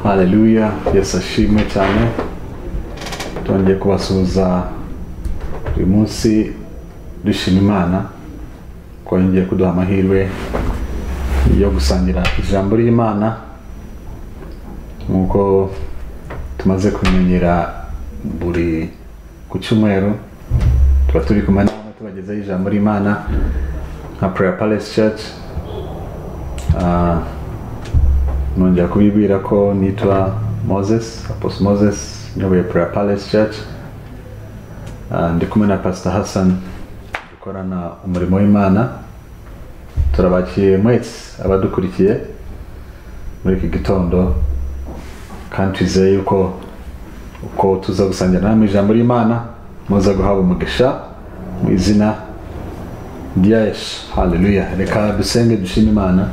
haleluya yesu ashimwe cyane twongeye kubasuhuza uyu munsi dushima imana ko yongeye kuduha amahirwe yo gusangira ijambo ry'imana nk'uko tumaze kumenyera buri ku cyumweru tuba turi kumwe namwe tubagezaho ijambo ry'imana nka prayer palace church Ah, nongera kubibwira ko nitwa moses apostle moses nyoboye prayer palace church Ah, ndi kumwe na pastor hassan dukorana umurimo w'imana turabakiriye mwese abadukurikiye muri iki gitondo kandi twizeye yuko uko tuza gusangira namwe ijambo ry'imana muza guhabwa umugisha mu izina rya yesu haleluya reka dusenge dushime imana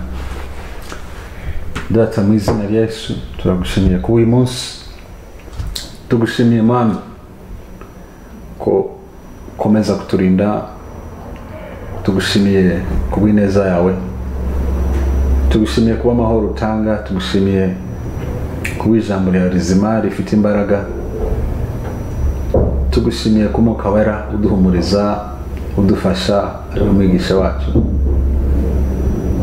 data mu izina rya yesu turagushimiye kuba uyu munsi tugushimiye mana ko ukomeza kuturinda tugushimiye ku bw'ineza yawe tugushimiye kuba amahoro utanga tugushimiye kuba ijambo ryawe rizima rifite imbaraga tugushimiye kuba umukabara uduhumuriza udufasha ari umwigisha wacu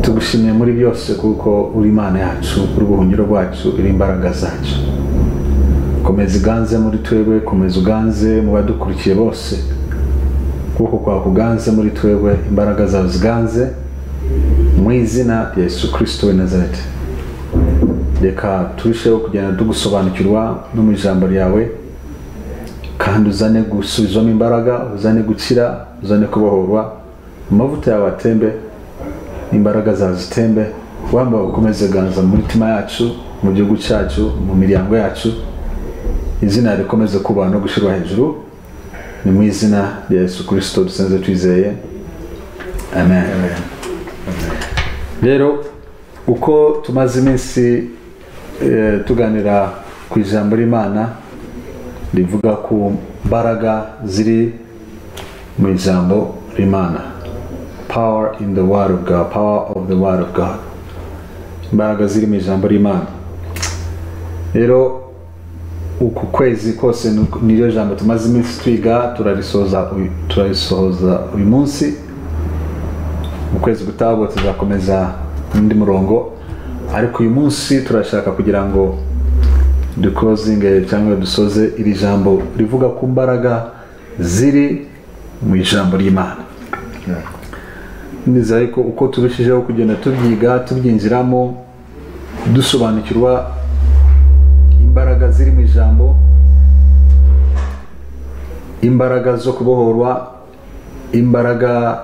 tugushimiye muri byose kuko uri imana yacu uri ubuhungiro bwacu uri imbaraga zacu komeza uganze muri twebwe komeza uganze mu badukurikiye bose kuko kwawe kuganze muri twebwe imbaraga zawe ziganze mu izina rya yesu kirisito w'i nazareti reka turusheho kugenda tugusobanukirwa no mu ijambo ryawe kandi uzane gusubizwamo imbaraga uzane gukira uzane kubohorwa amavuta yawe atembe n'imbaraga zawe zitembe wambaye ukomeze ganza mu mitima yacu mu gihugu cyacu mu miryango yacu izina rikomeze kubaha no gushyirwa hejuru ni mu izina rya yesu kirisito dusenze twizeye amen rero uko tumaze iminsi eh, tuganira ku ijambo ry'imana rivuga ku mbaraga ziri mu ijambo rimana power in the word of god power of the word of god imbaraga ziri mu ijambo rimana rero uku kwezi kose ni- niryo jambo tumaze iminsi twiga turarisoza uyu- turarisoza uyu munsi mu kwezi gutaha ubwo tuzakomeza undi murongo ariko uyu munsi turashaka kugira ngo dukozinge cyangwa dusoze iri jambo rivuga ku mbaraga ziri mu ijambo ry'imana nizere ko uko turushijeho kugenda tubyiga tubyinjiramo dusobanukirwa imbaraga ziri mu ijambo imbaraga zo kubohorwa imbaraga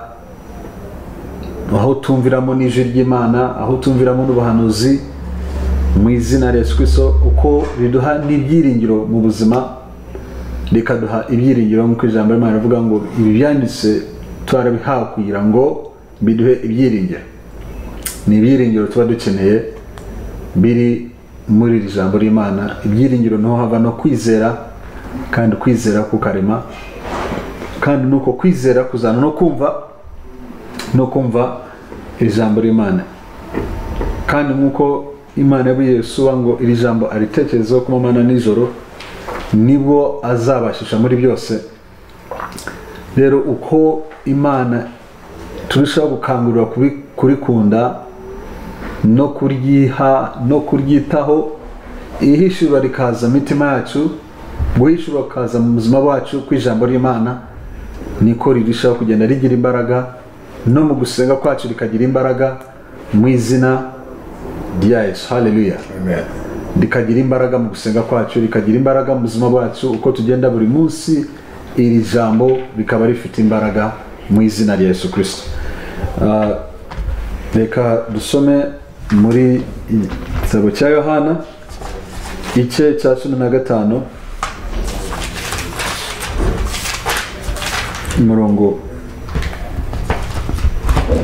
aho tumviramo n'ijwi ry'imana aho tumviramo n'ubuhanuzi mu izina rya yesu kirisito uko riduha n'ibyiringiro mu buzima rikaduha ibyiringiro nk'uko ijambo ry'imana rivuga ngo ibi byanditse twarabihawe kugira ngo biduhe ibyiringiro ni ibyiringiro tuba dukeneye biri muri iri jambo ry'imana ibyiringiro niho hava no kwizera kandi kwizera kukarema kandi ni uko kwizera kuzana no kumva no kumva ijambo ry'imana kandi nk'uko imana yabwiye yesuwa ngo iri jambo aritekerezeho ku manywa na nijoro nibwo azabashisha muri byose rero uko imana turushaho gukangurira kuri- kurikunda no kuryiha no kuryitaho ihishurwa rikaza mu mitima yacu guhishurwa kukaza mu buzima bwacu kw'ijambo ry'imana niko rirushaho kugenda rigira imbaraga no mu gusenga kwacu rikagira imbaraga mu izina rya yesu haleluya rikagira imbaraga mu gusenga kwacu rikagira imbaraga mu buzima bwacu uko tugenda buri munsi iri jambo rikaba rifite imbaraga mu izina rya yesu kirisito Ah, reka dusome muri igitabo cya yohana ice cya cumi na gatanu umurongo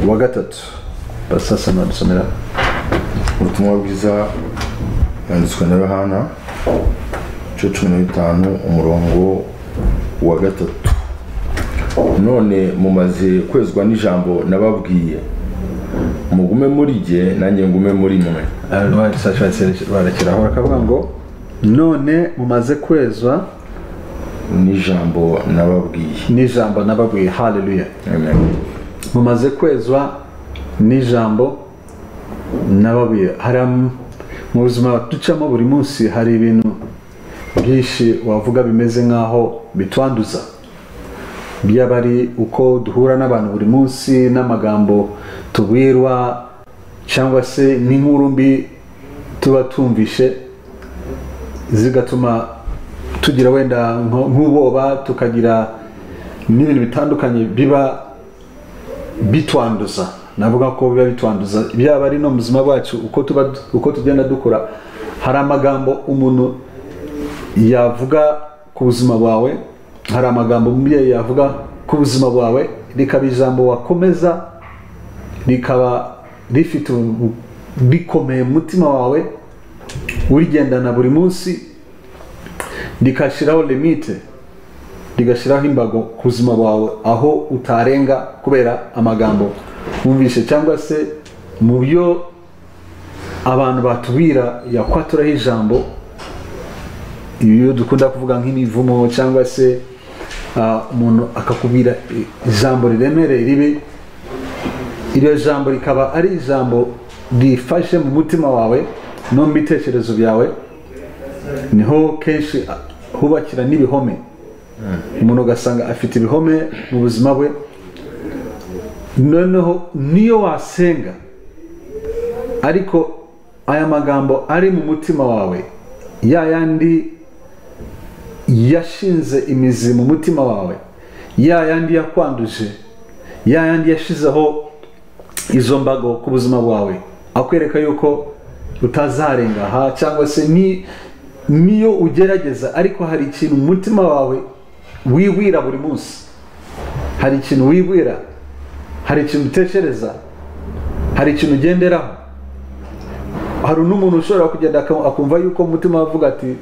wa gatatu basasana dusomera ubutumwa bwiza yanditswe na yohana igice cumi na bitanu umurongo wa gatatu none mumaze kwezwa n'ijambo nababwiye mugume muri jye nanjye ngume muri mwe barakiraho bakavuga ngo none mumaze kwezwa n'ijambo nababwiye n'ijambo nababwiye haleluya Amen. mumaze kwezwa n'ijambo nababuye hari am- mu buzima ducamo buri munsi hari ibintu byinshi wavuga bimeze nk'aho bitwanduza byaba ari uko duhura n'abantu buri munsi n'amagambo tubwirwa cyangwa se n'inkuru mbi tuba tumvishe zigatuma tugira wenda nko- nk'ubwoba tukagira n'ibintu bitandukanye biba bitwanduza navuga ko biba bitwanduza byaba ari no mu buzima bwacu uko tuba uko tugenda dukura hari amagambo umuntu yavuga ku buzima bwawe hari amagambo umubyeyi yavuga ku buzima bwawe rikaba ijambo wakomeza rikaba rifite ubu- rikomeye mu mutima wawe urigendana buri munsi rikashyiraho limite rigashyiraho imbago ku buzima bwawe aho utarenga kubera amagambo wumvishe cyangwa se mu byo abantu batubwira yakwaturaraho ijambo iyo dukunda kuvuga nk'imivumo cyangwa se ah, umuntu akakubwira ijambo riremereye ribi iryo jambo rikaba ari ijambo rifashe mu mutima wawe no mu bitekerezo byawe niho kenshi hubakira n'ibihome umuntu ugasanga afite ibihome mu buzima bwe noneho niyo wasenga ariko aya magambo ari mu mutima wawe ya yandi yashinze imizi mu mutima wawe ya yandi yakwanduje ya yandi yashizeho izo mbago ku buzima bwawe akwereka yuko utazarenga aha cyangwa se ni niyo ugerageza ariko hari ikintu mu mutima wawe wibwira buri munsi hari ikintu wibwira hari ikintu utekereza hari ikintu ugenderaho hari n'umuntu ushobora kugenda aka- akumva yuko mu mutima we avuga ati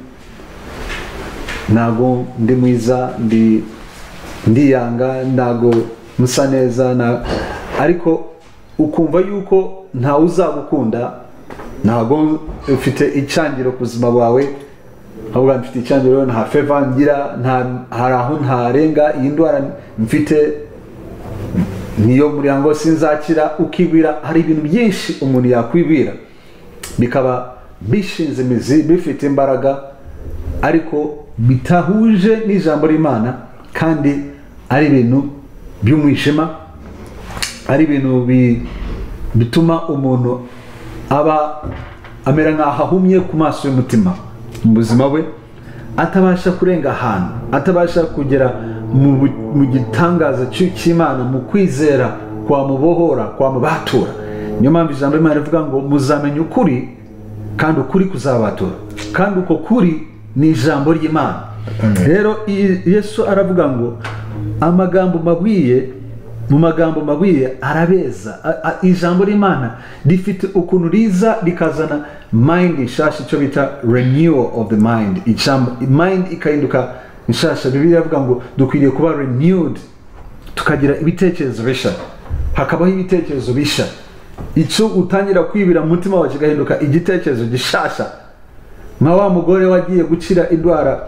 ntabwo ndi mwiza ndi ndiyanga ntabwo musa neza na ariko ukumva yuko ntawe uzagukunda ntabwo ufite icyangiro ku buzima bwawe ahubwo mfite icyangiro nta feva ngira nta- hari aho ntarenga iyi ndwara mfite niyo muri ngo sinzakira ukibwira hari ibintu byinshi umuntu yakwibwira bikaba bishinze imizi bifite imbaraga ariko bitahuje n'ijambo ry'imana kandi ari ibintu by'umwijima ari ibintu bi- bituma umuntu aba amera nk'aho ahumye ku maso y'umutima mu buzima bwe atabasha kurenga ahantu atabasha kugera mu bu- mu gitangaza cy'i- cy'imana mu kwizera kwamubohora kwamubatura niyo mpamvu ijambo ry'imana rivuga ngo muzamenya ukuri kandi ukuri kuzabatura kandi uko kuri ni ijambo ry'imana rero i- yesu aravuga ngo amagambo mabwiye mu magambo magwiye arabeza A- a- ijambo ry'imana rifite ukuntu riza rikazana mind nshasha icyo bita renewal of the mind Ijambo- mind ikahinduka nshasha bibiri yavuga ngo dukwiriye kuba renewed tukagira ibitekerezo bishya hakabaho ibitekerezo bishya icyo utangira kwibira mu mutima wawe kigahinduka igitekerezo gishasha nka wa mugore wagiye gukira indwara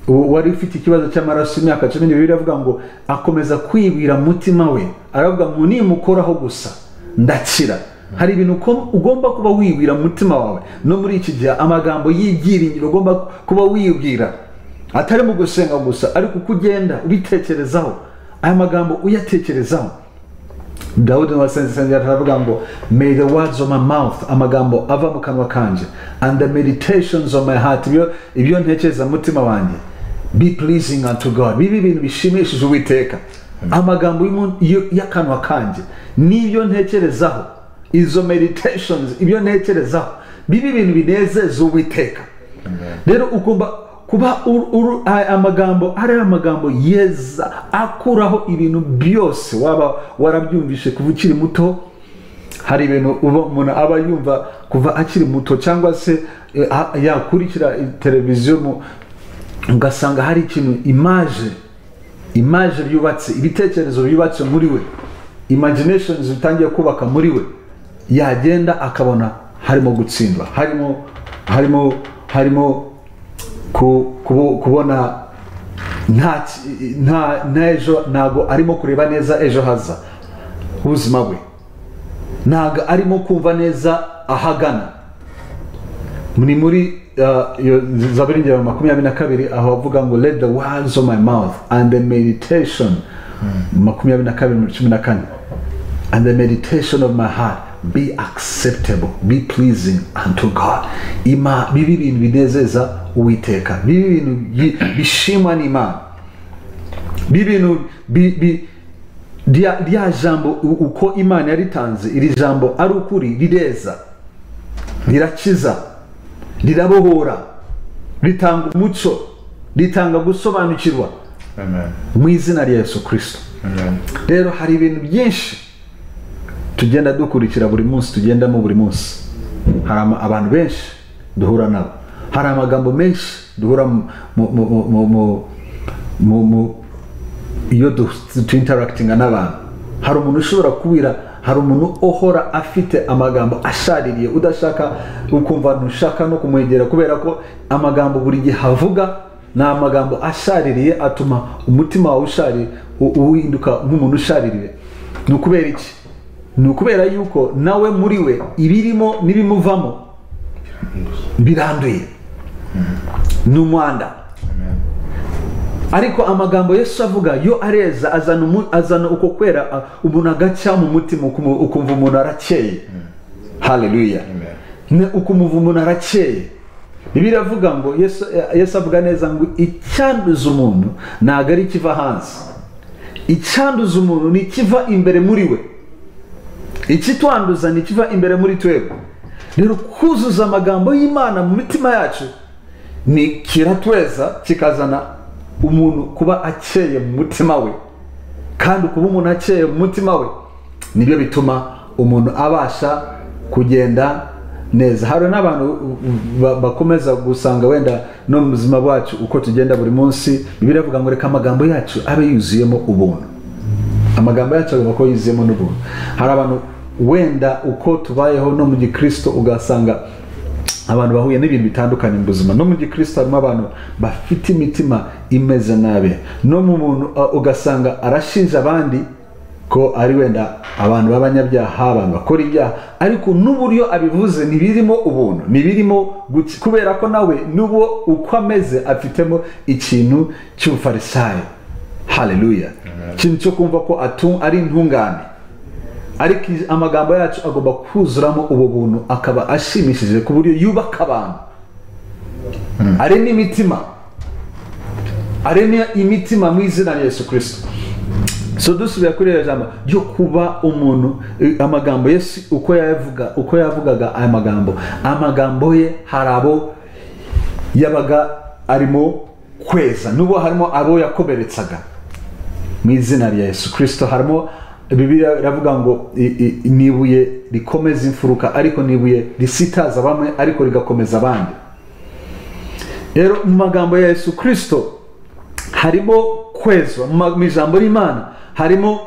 ubu wari ufite ikibazo cy'amaraso imyaka cumi n'ibiri avuga ngo akomeza kwibwira mu mutima we aravuga ngo nimukoraho gusa ndakira hari ibintu uko- ugomba kuba wibwira mu mutima wawe no muri iki gihe amagambo y'ibyiringiro ugomba kuba wibwira atari mu gusenga gusa ariko uko ugenda ubitekerezaho aya magambo uyatekerezaho dawudi wasenzesenze aravuga ngo may the words of my mouth amagambo ava mu kanwa kanje and the meditations of my heart ibyo ibyo ntekereza mu mutima wanjye be pleasing unto god bibe ibintu bishimishije uwiteka amagambo y'umu- y'u- y'akanwa kanjye n'ibyo ntekerezaho izo meditations ibyo ntekerezaho bibe ibintu binezeza uwiteka rero ugomba kuba uru- uru- aya amagambo ari amagambo yeza akuraho ibintu byose waba warabyumvishe kuva ukiri muto hari ibintu uba- umuntu aba yumva kuva akiri muto cyangwa se eh, a- yakurikira eh, televiziyo mu- ugasanga hari ikintu imaje imaje byubatse ibitekerezo byubatse muri we imaginations bitangiye kubaka muri we yagenda akabona harimo gutsindwa harimo harimo harimo ku- kubo- kubona nta ki- nta nta ejo ntabwo arimo kureba neza ejo haza h'ubuzima bwe ntabwo arimo kumva neza ahagana ni muri uh, iyo zaburi ngero makumyabiri na kabiri aho bavuga ngo let the words of my mouth and the meditation makumyabiri na kabiri muri cumi na kane and the meditation of my heart be acceptable be pleasing unto god ima bibi bintu binezeza uwiteka bibi bintu bi- bishimwa n'imana bibi bintu bi- bi- rya rya jambo u- uko imana yaritanze iri jambo ari ukuri rireza rirakiza rirabohora ritanga umuco ritanga gusobanukirwa amen mu izina rya yesu kirisito amen rero hari ibintu byinshi tugenda dukurikira buri munsi tugendamo buri munsi hari ama- abantu benshi duhura nabo hari amagambo menshi duhura mu- mu- mu- mu- mu- mu- mu- mu- iyo du- tuinteragitinga n'abantu hari umuntu ushobora kubwira hari umuntu uhora afite amagambo ashaririye udashaka ukumva ntushaka no kumwegera kubera ko amagambo buri gihe havuga ni amagambo ashaririye atuma umutima wawe ushaririye u- uhinduka nk'umuntu ushaririye ni ukubera iki ni ukubera yuko nawe muri we ibirimo n'ibimuvamo biranduye ni umwanda ariko amagambo yesu avuga yo areza azana umu- azana uko kwera a- umuntu agaca mu mutima ukumu- ukumva umuntu arakeye haleluya Amen. Ne- ukumva umuntu arakeye bibiliya avuga ngo yesu eh, Yesu avuga neza ngo icyanduza umuntu ntabwo ari ikiva hanze icyanduza umuntu ni ikiva imbere muri we ikitwanduza ni ikiva imbere muri twebwe rero kuzuza amagambo y'imana mu mitima yacu ni kiratweza kikazana umuntu kuba akeye mu mutima we kandi kuba umuntu akeye mu mutima we nibyo bituma umuntu abasha kugenda neza hari n'abantu ba- bakomeza gusanga wenda no mu buzima bwacu uko tugenda buri munsi bibiliya ivuga ngo reka amagambo yacu abe yuzuyemo ubuntu amagambo yacu agomba kuba yuzuyemo n'ubuntu hari abantu wenda uko tubayeho no mu gikristo ugasanga abantu bahuye n'ibintu bitandukanye mu buzima no mu gikristo harimo abantu bafite imitima imeze nabi no mu muntu uh, ugasanga arashinja abandi ko ari wenda abantu b'abanyabyaha abantu bakora ibyaha ariko n'uburyo abivuze ntibirimo ubuntu ntibirimo guki- kubera ko nawe n'ubwo uko ameze afitemo ikintu cy'ubufarisayo haleluya ikintu cyo kumva ko atu ari intungane ariko iz- amagambo yacu agomba kuzuramo ubu buntu akaba ashimishije ku buryo yubaka abantu arema imitima arema imitima mu izina rya yesu kirisito so dusubira kuri iriya jambo ryo kuba umuntu eh, amagambo yesu uko yavuga uko yavugaga aya magambo amagambo ye hari abo yabaga arimo kweza n'ubwo harimo abo yakomeretsaga mu izina rya yesu kirisito harimo bibiliya iravuga ngo i- i- ni ibuye rikomeza imfuruka ariko ni ibuye risitaza bamwe ariko rigakomeza abandi rero mu magambo ya yesu kirisito harimo kwezwa mu ma- mu ijambo ry'imana harimo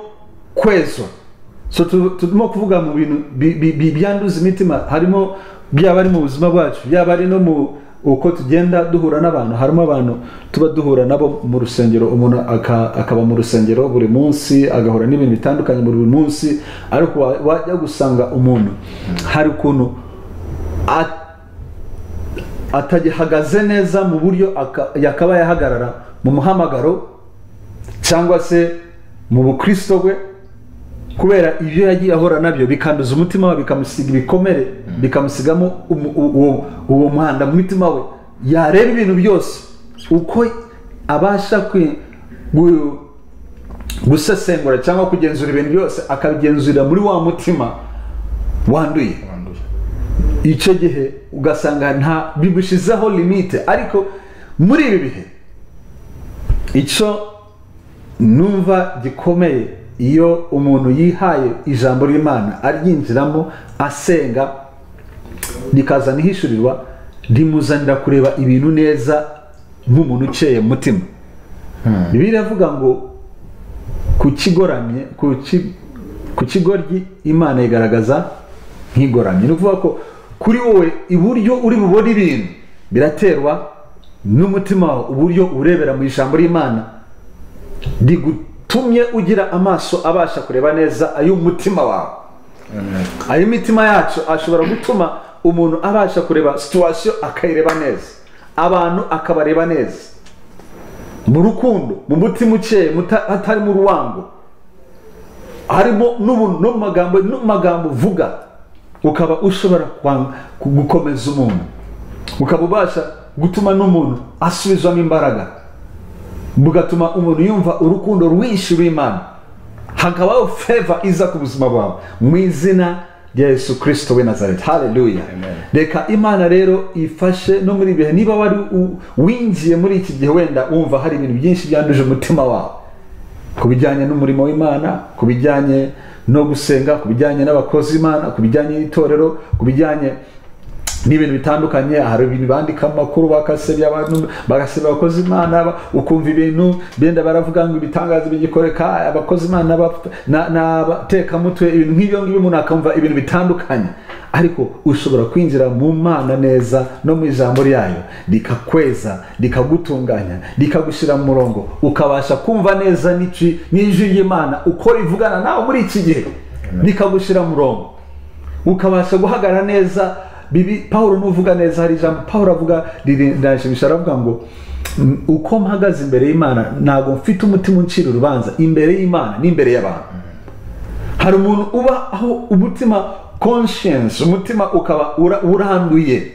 kwezwa so tu- turimo kuvuga mu bintu bi- bi- bi- byanduza imitima harimo byaba ari mu buzima bwacu byaba ari no mu uko tugenda duhura n'abantu harimo abantu tuba duhura nabo mu rusengero umuntu aka- akaba mu rusengero buri munsi agahura n'ibintu bitandukanye buri munsi ariko wa- wajya gusanga umuntu hari ukuntu at- atagihagaze neza mu buryo aka- yakaba yahagarara mu muhamagaro cyangwa se mu bukristo bwe kubera ibyo yagiye ahora nabyo bikanduza umutima we bikamusiga ibikomere bikamusigamo umu- u- uwo- uwo mwanda mu mutima we yareba ibintu byose uko abasha kwi- gu- gusesengura cyangwa kugenzura ibintu byose akabigenzurira muri wa mutima wanduye Wanduye. icyo gihe ugasanga nta bigushizeho limite ariko muri ibi bihe icyo numva gikomeye iyo umuntu yihaye ijambo ry'imana aryinjiramo asenga rikazana ihishurirwa rimuzanira kureba ibintu neza nk'umuntu ukeye mu mutima bibiliya iravuga ngo ku kigoramye ku ki- ku kigoryi imana igaragaza nkigoramye ni ukuvuga ko kuri wowe iburyo uri bubone ibintu biraterwa n'umutima wawe uburyo urebera mu ijambo ry'imana rigutumye ugira amaso abasha kureba neza ay'umutima wawe ay'imitima yacu ashobora gutuma umuntu abasha kureba situwasiyo akayireba neza abantu akabareba neza mu rukundo mu mutima ukeye muta- hatarimo uruwango harimo n'ubuntu no mu magambo no mu magambo uvuga ukaba ushobora kwa- ku- gukomeza umuntu ukaba ubasha gutuma n'umuntu asubizwamo imbaraga bugatuma umuntu yumva urukundo rwinshi rw'imana hakabaho feva iza ku buzima bwawe mu izina rya yesu kirisito we nazareti haleluya Amen. reka imana rero ifashe no muri ibihe niba wari u- winjiye muri iki gihe wenda wumva hari ibintu byinshi byanduje umutima wawe ku bijyanye n'umurimo w'imana ku bijyanye no gusenga ku bijyanye n'abakozi b'imana ku bijyanye n'itorero ku bijyanye n'ibintu bitandukanye hari ibintu bandika mu makuru bakasebya abantu bagasebya abakozi imana ba- ukumva ibintu benda baravuga ngo ibitangazo bigikoreka abakozi imana bapfa- na- n'abatekamutwe ibintu nk'ibyo ngibyo umuntu akumva ibintu bitandukanye ariko ushobora kwinjira mu mana neza no mu ijambo ryayo rikakweza rikagutunganya rikagushyira mu murongo ukabasha kumva neza n'iki- n'ijwi ry'imana uko rivugana nawe muri iki gihe rikagushyira mu murongo ukabasha guhagarara neza bibi paul nuvuga neza hari ijambo paul avuga rirashimisha aravuga ngo "Mm, uko mpagaze imbere y'imana ntabwo mfite umutima uncira urubanza imbere y'imana n'imbere y'abantu hari umuntu uba aho umutima conscience umutima ukaba ura- uranduye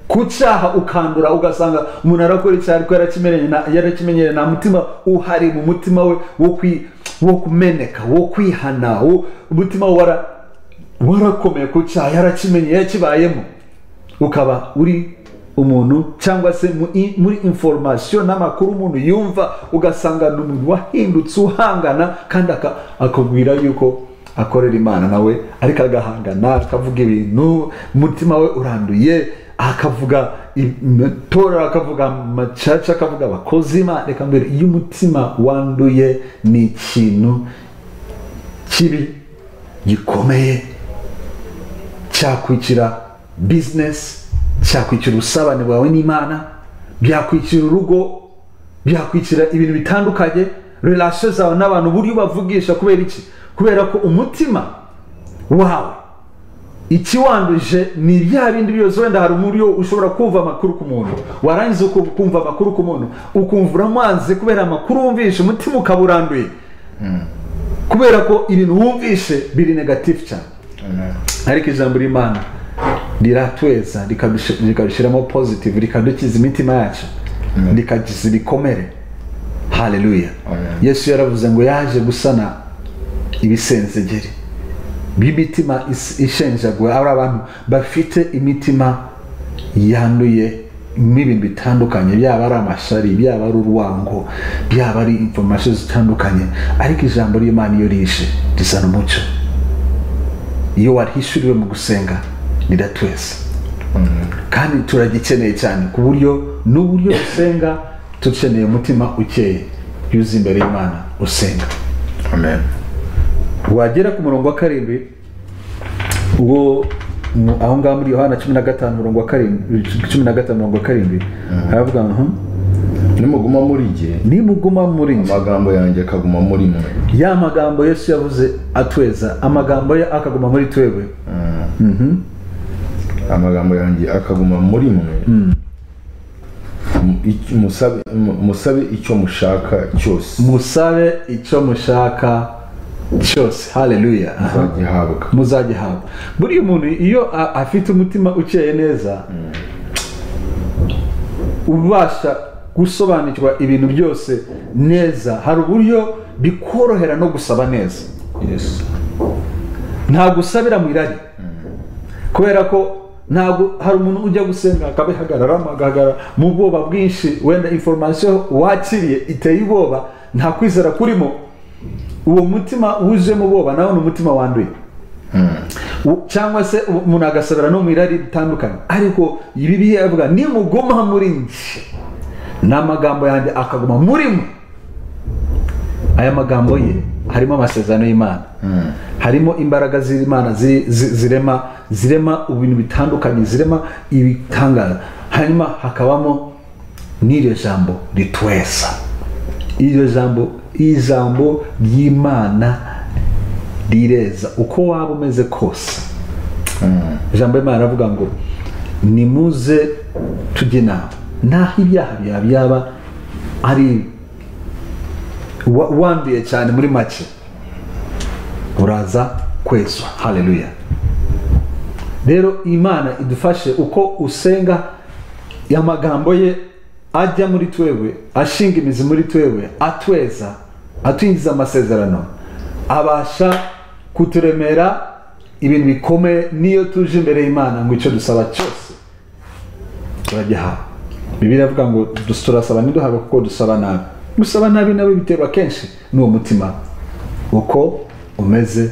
ku cyaha ukandura ugasanga umuntu arakora icyaha ariko yarakimenyereye nta- yarakimenyereye nta mutima uhari mu mutima we wo kwi- wo kumeneka wo kwihana wo- umutima we wara- warakomeye ku cyaha yarakimenye yakibayemo ukaba uri umuntu cyangwa se mu- i- muri inforomasiyo n'amakuru umuntu yumva ugasanga ni umuntu wahindutse uhangana kandi aka- akubwira yuko akorera imana nawe ariko agahangana akavuga ibintu umutima we uranduye akavuga itora akavuga amacaca akavuga abakozi imana reka mbere iyo umutima wanduye ni ikintu kibi gikomeye cyakwicira bizinesi cyakwicira ubusabane bwawe n'imana byakwicira urugo byakwicira ibintu bitandukanye relasiyo zawe n'abantu uburyo ubavugisha kubera iki kubera ko umutima wawe ikiwanduje ni bya bindi byose wenda hari uburyo ushobora kumva amakuru ku muntu warangiza uku- ukumva amakuru ku muntu ukumva uramanze kubera amakuru wumvishe umutima ukaba uranduye kubera ko ibintu wumvishe biri negatifu cyane ariko ijambo ry'imana riratweza rikadush- rikadushyiramo positive rikadukiza imitima yacu rikagiza ibikomere haleluya Amen. yesu yaravuze ngo yaje gusana ibisenzegeri b'imitima is- ishenjaguwe ari abantu bafite imitima yanduye n'ibintu bitandukanye byaba ari amashari byaba ari urwango byaba ari informasiyo zitandukanye ariko ijambo ry'imana iyo rishe rizana umucyo iyo warihishuriwe mu gusenga riratweza kandi turagikeneye cyane ku buryo n'uburyo usenga dukeneye umutima ukeye yuzuye imbere y'imana usenga amen wagera ku murongo wa karindwi uwo mu- aho ngaho muri yohana cumi na gatanu umurongo wa karindwi cumi na gatanu umurongo wa karindwi haravuga ngo nimuguma muri jye nimuguma muri njye amagambo yanjye akaguma muri mwe ya magambo yesu yavuze atweza amagambo ye akaguma muri twebwe amagambo yanjye akaguma muri mwe Mu- ic- musabe- mu- musabe icyo mushaka cyose musabe icyo mushaka cyose haleluya muzagihabwa muzagihabwa buriya umuntu iyo a- afite umutima ukeye neza ubasha gusobanukirwa ibintu byose neza hari uburyo bikorohera no gusaba neza yesu ntabwo usabira mu irari kubera ko ntabwo hari umuntu ujya gusenga akabihagararamo agahagarara mu bwoba bwinshi wenda inforomasiyo wakiriye iteye ubwoba nta kwizera kurimo uwo mutima wuzuyemo ubwoba nawe ni umutima wanduye U- cyangwa se u- umuntu agasabira no mu irari bitandukanye ariko bibiliya yavuga nimuguma muri njye n'amagambo yanjye akaguma muri mwe aya magambo ye harimo amasezerano y'imana harimo imbaraga z'imana zi- zi- zirema zirema ibintu bitandukanye zirema ibitangaza hanyuma hakabamo n'iryo jambo rituweza iryo jambo ijambo ry'imana rireza uko waba umeze kose ijambo y'imana aravuga ngo nimuze tujye inama naho ibyaha byawe byaba ari wa- wanduye cyane muri make uraza kwezwa haleluya rero imana idufashe uko usenga amagambo ye ajya muri twebwe ashinga imizi muri twebwe atweza atwinjiza amasezerano abasha kuturemera ibintu bikomeye niyo tuje imbere y'imana ngo icyo dusaba cyose turagihawe bibiliya avuga ngo dus- turasaba ntiduhabwe kuko dusaba nabi gusaba nabi nawe biterwa kenshi n'uwo mutima uko umeze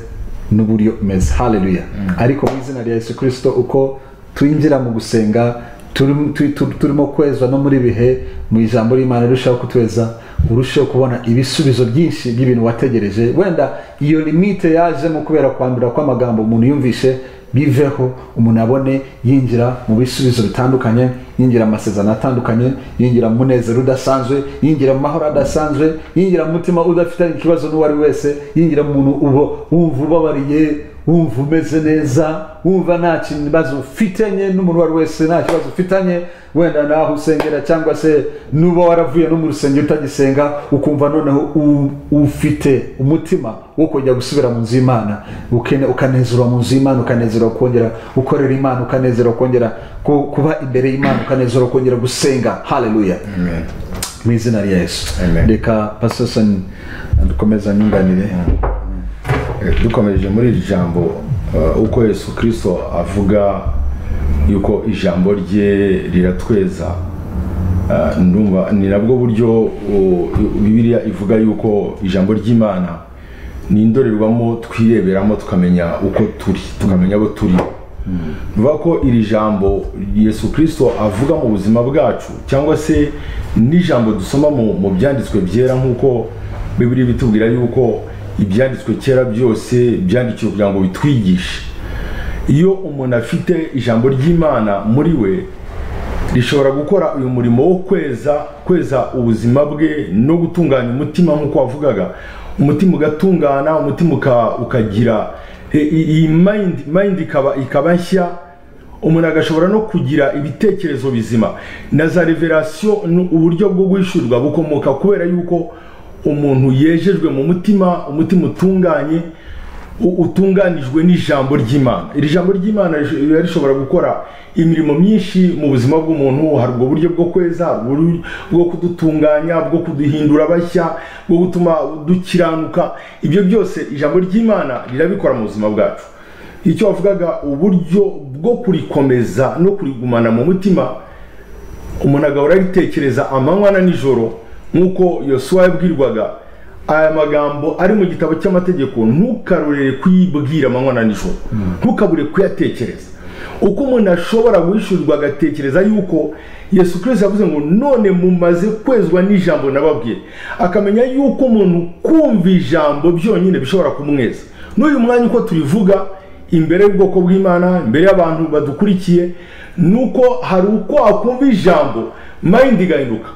n'uburyo umeze haleluya ariko mu izina rya yesu kirisito uko twinjira mu gusenga turi- tu- tu- turimo kwezwa no muri bihe mu ijambo ry'imana rirushaho kutweza urusheho kubona ibisubizo byinshi by'ibintu wategereje wenda iyo limite yajemo kubera kwandura kw'amagambo umuntu yumvishe biveho umuntu abone yinjira mu bisubizo bitandukanye yinjira mu masezerano atandukanye yinjira mu munezero udasanzwe yinjira mu mahoro adasanzwe yinjira mu mutima udafitanye ikibazo n'uwo ari we wese yinjira mu muntu uba wumva ubabariye wumva umeze neza wumva nta kibazo ufitanye n'umuntu uwo ari we wese nta kibazo ufitanye wenda naho usengera cyangwa se nuba waravuye no mu rusengero utagisenga ukumva noneho u- ufite umutima wo kujya gusubira mu nzu y'imana ukene- ukanezerwa mu nzu y'imana ukanezerwa kongera gukorera imana ukanezerwa kongera ku- kuba imbere y'imana ukanezerwa kongera gusenga haleluya mu izina rya yesu Amen. reka pasosoni dukomeza nyunganire Eh, dukomeje muri iri jambo eh, uko yesu kirisito avuga yuko ijambo rye riratweza eh, ndumva ni nabwo buryo oh, bibiliya ivuga yuko ijambo ry'imana ni indorerwamo twireberamo tukamenya uko turi tukamenya abo turi bivuga ko iri jambo yesu kirisito avuga mu buzima bwacu cyangwa se n'ijambo dusoma mu mu byanditswe byera nk'uko bibiri bitubwira yuko ibyanditswe kera byose byandikiwe kugira ngo bitwigishe iyo umuntu afite ijambo ry'imana muri we rishobora gukora uyu murimo wo kweza kweza ubuzima bwe no gutunganya umutima nk'uko wavugaga umutima ugatungana umutima uka- ukagira i- i- iyi mayindi mayindi ikaba ikaba nshya umuntu agashobora no kugira ibitekerezo bizima na za reverasiyo ni uburyo bwo guhishurwa bukomoka kubera yuko umuntu yejejwe mu mutima umutima utunganye u- utunganijwe n'ijambo ry'imana iri jambo ry'imana rish- riba rishobora gukora imirimo myinshi mu buzima bw'umuntu hari ubwo buryo bwo kweza hari uburyo bwo kudutunganya bwo kuduhindura bashya bwo gutuma dukiranuka ibyo byose ijambo ry'imana rirabikora mu buzima bwacu icyo wavugaga uburyo bwo kurikomeza no kurigumana mu mutima umuntu agahora aritekereza amanywa na nijoro nk'uko yosuwa yabwirwaga aya magambo ari mu gitabo cy'amategeko ntukarorere kuyibwira amanywa na nijoro ntukabure kuyatekereza uko umuntu ashobora guhishurirwa agatekereza yuko yesu kirisito yavuze ngo none mumaze kwezwa n'ijambo nababwiye akamenya yuko umuntu kumva ijambo byonyine bishobora kumweza n'uyu mwanya uko turivuga imbere y'ubwoko bw'imana imbere y'abantu badukurikiye ni uko hari uko wakumva ijambo mayindi igahinduka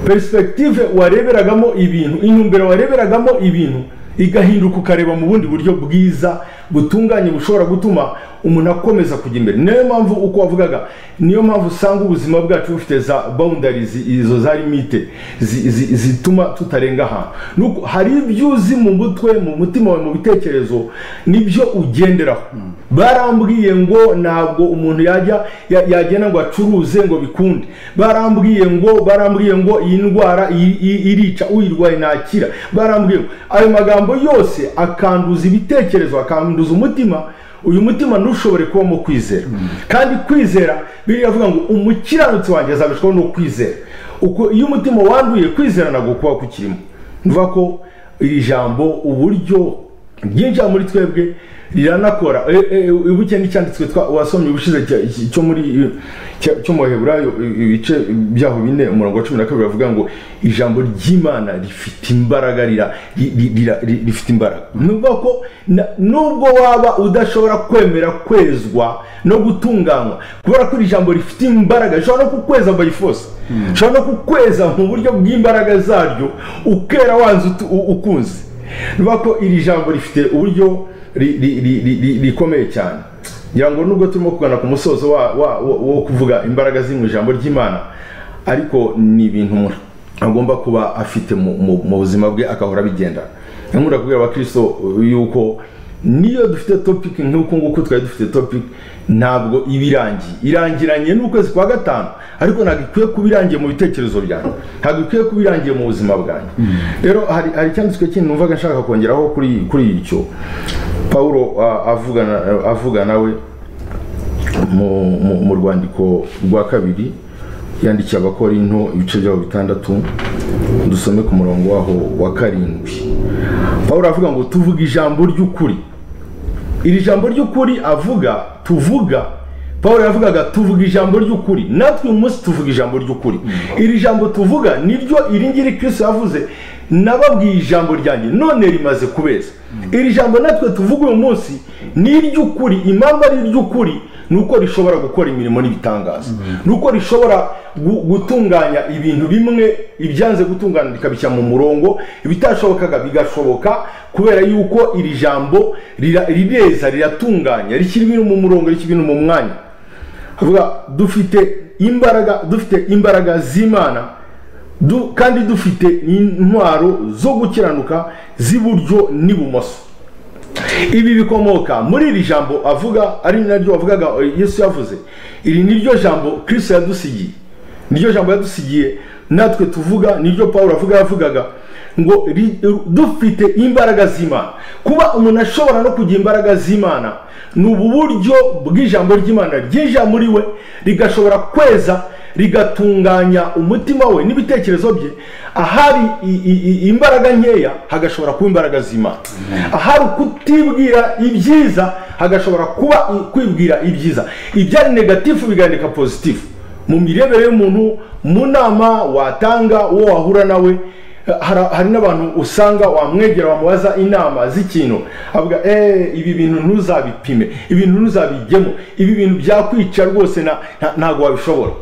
perisipegitive wareberagamo ibintu intumbero wareberagamo ibintu igahinduka ukareba mu bundi buryo bwiza butunganye bushobora gutuma umuntu akomeza kujya imbere niyo mpamvu uko wavugaga niyo mpamvu usanga ubuzima bwacu bufite za bawundarizi izo za limite zi- zi- zituma tutarenga ahantu Ni uko hari ibyo uzi mu mutwe mu mutima wawe mu bitekerezo nibyo ugenderaho barambwiye ngo ntabwo umuntu yajya ya- yagenda ngo acuruze ngo bikunde barambwiye ngo barambwiye ngo iyi ndwara iyi- iyi- irica uyirwaye ntakira barambwiye ngo ayo magambo yose akanduza ibitekerezo akanduza umutima uyu mutima ntushobore kubamo kwizera kandi kwizera biriya avuga ngo umukiranutsi wanjye azabishwaho no kwizera uko iyo umutima wanduye kwizera ntabwo kuba kukirimo nvuga ko iri jambo uburyo ryinjira muri twebwe riranakora ibuke n'icyanditswe twa- wasomye ubushize cya- iki- cyo muri cya- cyo mu baheburayo ibice byaho bine umurongo wa cumi na kabiri bavuga ngo ijambo ry'imana rifite imbaraga rira- ri- ri- rira- ri- rifite imbaraga ni ukuvuga ko na- nubwo waba udashobora kwemera kwezwa no gutunganywa kubera ko iri jambo rifite imbaraga rishobora no kukweza bayifose rishobora no kukweza mu buryo bw'imbaraga zaryo ukera wanze utu- u- ukunze niba ko iri jambo rifite uburyo ri- ri- ri- ri- ri- rikomeye cyane ngira ngo nubwo turimo kugana ku musozo wa- wa- wo wo kuvuga imbaraga ziri mu ijambo ry'imana ariko ni ibintu umuntu agomba kuba afite mu- mu mu buzima bwe agahora abigendana nkunda kubwira abakirisito yuko niyo dufite topic nk'uku nguku twari dufite topic ntabwo iba irangiye irangiranye n'ukwezi kwa gatanu ariko ntabwo ikwiye kuba irangiye mu bitekerezo byanjye ntabwo ikwiye kuba irangiye mu buzima bwanjye rero hari hari icyanditswe kindi numvaga nshaka kongeraho kuri kuri icyo pawulo ah, avugana avugana we mu- mu- mu rwandiko rwa kabiri yandikiye abakorinto ibice byabo bitandatu dusome ku murongo waho wa karindwi pawulo aravuga ngo tuvuga ijambo ry'ukuri iri jambo ry'ukuri avuga tuvuga paul yavugaga tuvuga ijambo ry'ukuri natwe uyu munsi tuvuga ijambo ry'ukuri iri jambo tuvuga niryo iri ngiri kirisi yavuze nababwiye ijambo ryanjye none rimaze kubeza iri jambo natwe tuvuga uyu munsi ni iry'ukuri impamvu ari iry'ukuri ni uko rishobora gukora imirimo n'ibitangaza ni uko rishobora gu- gutunganya ibintu bimwe ibyanze gutungana bikabishyira mu murongo ibitashobokaga bigashoboka kubera yuko iri jambo rira- rireza riratunganya rishyira ibintu mu murongo rishyira ibintu mu mwanya avuga dufite imbaraga dufite imbaraga z'imana du, kandi dufite intwaro zo gukiranuka z'iburyo n'ibumoso ibi bikomoka muri iri jambo avuga ari naryo avugaga yesu yavuze iri niryo jambo kristo yadusigiye niryo jambo yadusigiye natwe tuvuga niryo pawulo avuga yavugaga ngo ri- dufite imbaraga z'imana kuba umuntu ashobora no kugira imbaraga z'imana ni ubu buryo bw'ijambo ry'imana ryinjira muri we rigashobora kweza rigatunganya umutima we n'ibitekerezo bye ahari i- i- i- imbaraga nkeya hagashobora kuba imbaraga z'imana ahari kutibwira ibyiza hagashobora kuba i- kwibwira ibyiza ibyari negatifu bigahindeka pozitifu mu mirebere y'umuntu mu nama watanga uwo wahura nawe hari hari n'abantu usanga wamwegera wamubaza inama z'ikintu avuga eee ibi bintu ntuzabipime ibintu ntuzabijyemo ibi bintu byakwica rwose na- nta- ntabwo wabishobora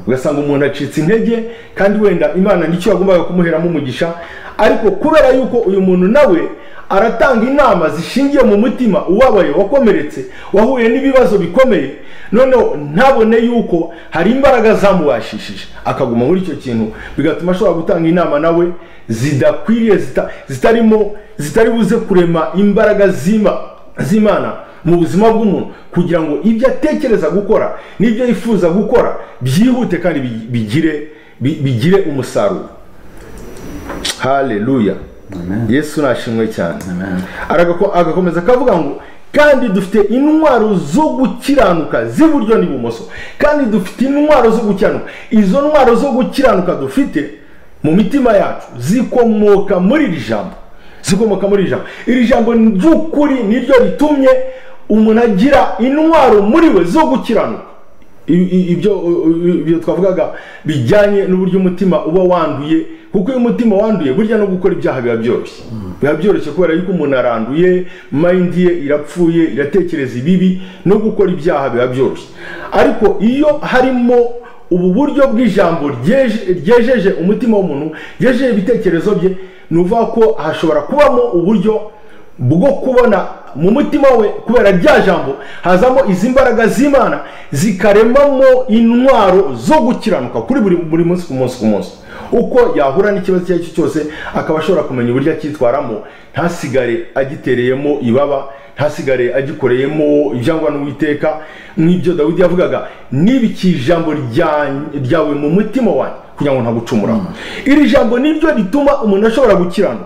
ugasanga umuntu acitse intege kandi wenda imana nicyo yagombaga kumuheramo umugisha ariko kubera yuko uyu muntu nawe aratanga inama zishingiye mu mutima ubabaye wakomeretse wahuye n'ibibazo bikomeye noneho ntabone yuko hari imbaraga zamubashishije akaguma muri icyo kintu bigatuma ashobora gutanga inama nawe zidakwiriye zita- zitarimo zitari buze kurema imbaraga z'ima- z'imana mu buzima bw'umuntu kugira ngo ibyo atekereza gukora n'ibyo yifuza gukora byihute kandi bi- bigire bi- bigire umusaruro haleluya yesu nashimwe cyane Aragako- agakomeza akavuga ngo kandi dufite intwaro zo gukiranuka z'iburyo n'ibumoso kandi dufite intwaro zo gukiranuka izo ntwaro zo gukiranuka dufite mu mitima yacu zikomoka muri iri jambo zikomoka muri iri jambo iri jambo ni ry'ukuri niryo ritumye umuntu agira intwaro muri we zo gukiranuka I- i- ibyo i- ibyo twavugaga bijyanye n'uburyo umutima uba wanduye kuko iyo umutima wanduye burya no gukora ibyaha biba byoroshye biba byoroshye kubera yuko umuntu aranduye mayindi ye irapfuye iratekereza ibibi no gukora ibyaha biba byoroshye ariko iyo harimo ubu buryo bw'ijambo ryeje- ryejeje umutima w'umuntu ryejeje ibitekerezo bye ni ukuvuga ko hashobora kubamo uburyo bwo kubona mu mutima we kubera rya jambo hazamo izi mbaraga z'imana zikaremamo intwaro zo gukiranuka kuri buri buri munsi ku munsi ku munsi uko yahura n'ikibazo icyo ari cyo cyose akaba ashobora kumenya uburyo acyitwaramo ntasigare agitereyemo ibaba ntasigare agikoreyemo ibyangwa n'uwiteka nk'ibyo dawidi yavugaga nibiki ijambo rya- ryawe mu mutima wanjye kugira ngo ntagucumuraho iri jambo niryo rituma umuntu ashobora gukiranuka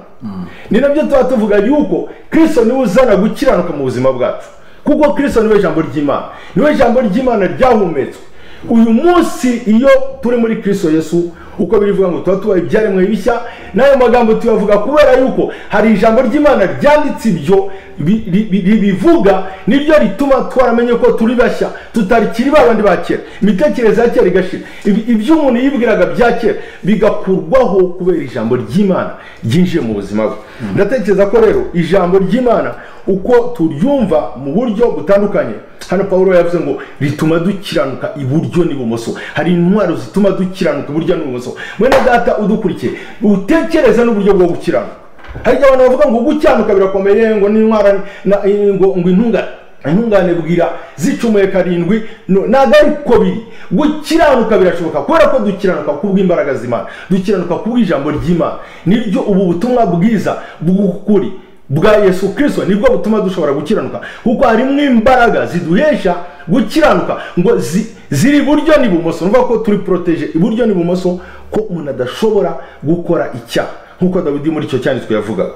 ni nabyo tuba tuvuga yuko kirisito niwe uzana gukiranuka mu buzima bwacu kuko kirisito niwe jambo ry'imana niwe jambo ry'imana ryahumetswe uyu munsi iyo turi muri kirisito yesu uko birivuga ngo tuba tubaye ibyaremwe bishya n'ayo magambo tuyavuga kubera yuko hari ijambo ry'imana ryanditse ibyo bi- ri- bi- ribivuga niryo rituma twaramenye ko turi bashya tutakiri ba bandi ba kera imitekerereze ya kera igashira Ibi- ibyo umuntu yibwiraga bya kera bigakurwaho kubera ijambo ry'imana ryinjiye mu buzima bwe ndatekereza ko rero ijambo ry'imana uko turyumva mu buryo butandukanye hano paul yavuze ngo rituma dukiranuka iburyo n'ibumoso hari intwaro zituma dukiranuka iburyo n'ibumoso mwene data udukurikiye utekereze n'uburyo bwo gukiranuka hari igihe abantu bavuga ngo gukiranuka birakomeye ngo n'intwara na- eh, ngo ngo intungane intungane bwira zicumuye karindwi no- ntabwo ariko biri gukiranuka birashoboka kubera ko dukiranuka kubw'imbaraga z'imana dukiranuka kubw'ijambo ry'imana niryo ubu butumwa bwiza bw'ukuri bwa yesu kirisito nibwo butuma dushobora gukiranuka kuko harimo imbaraga ziduhesha gukiranuka ngo zi- ziri iburyo n'ibumoso nuvuga ko turi poroteje iburyo n'ibumoso ko umuntu adashobora gukora icyaha nk'uko dawidi muri icyo cyanditswe yavugaga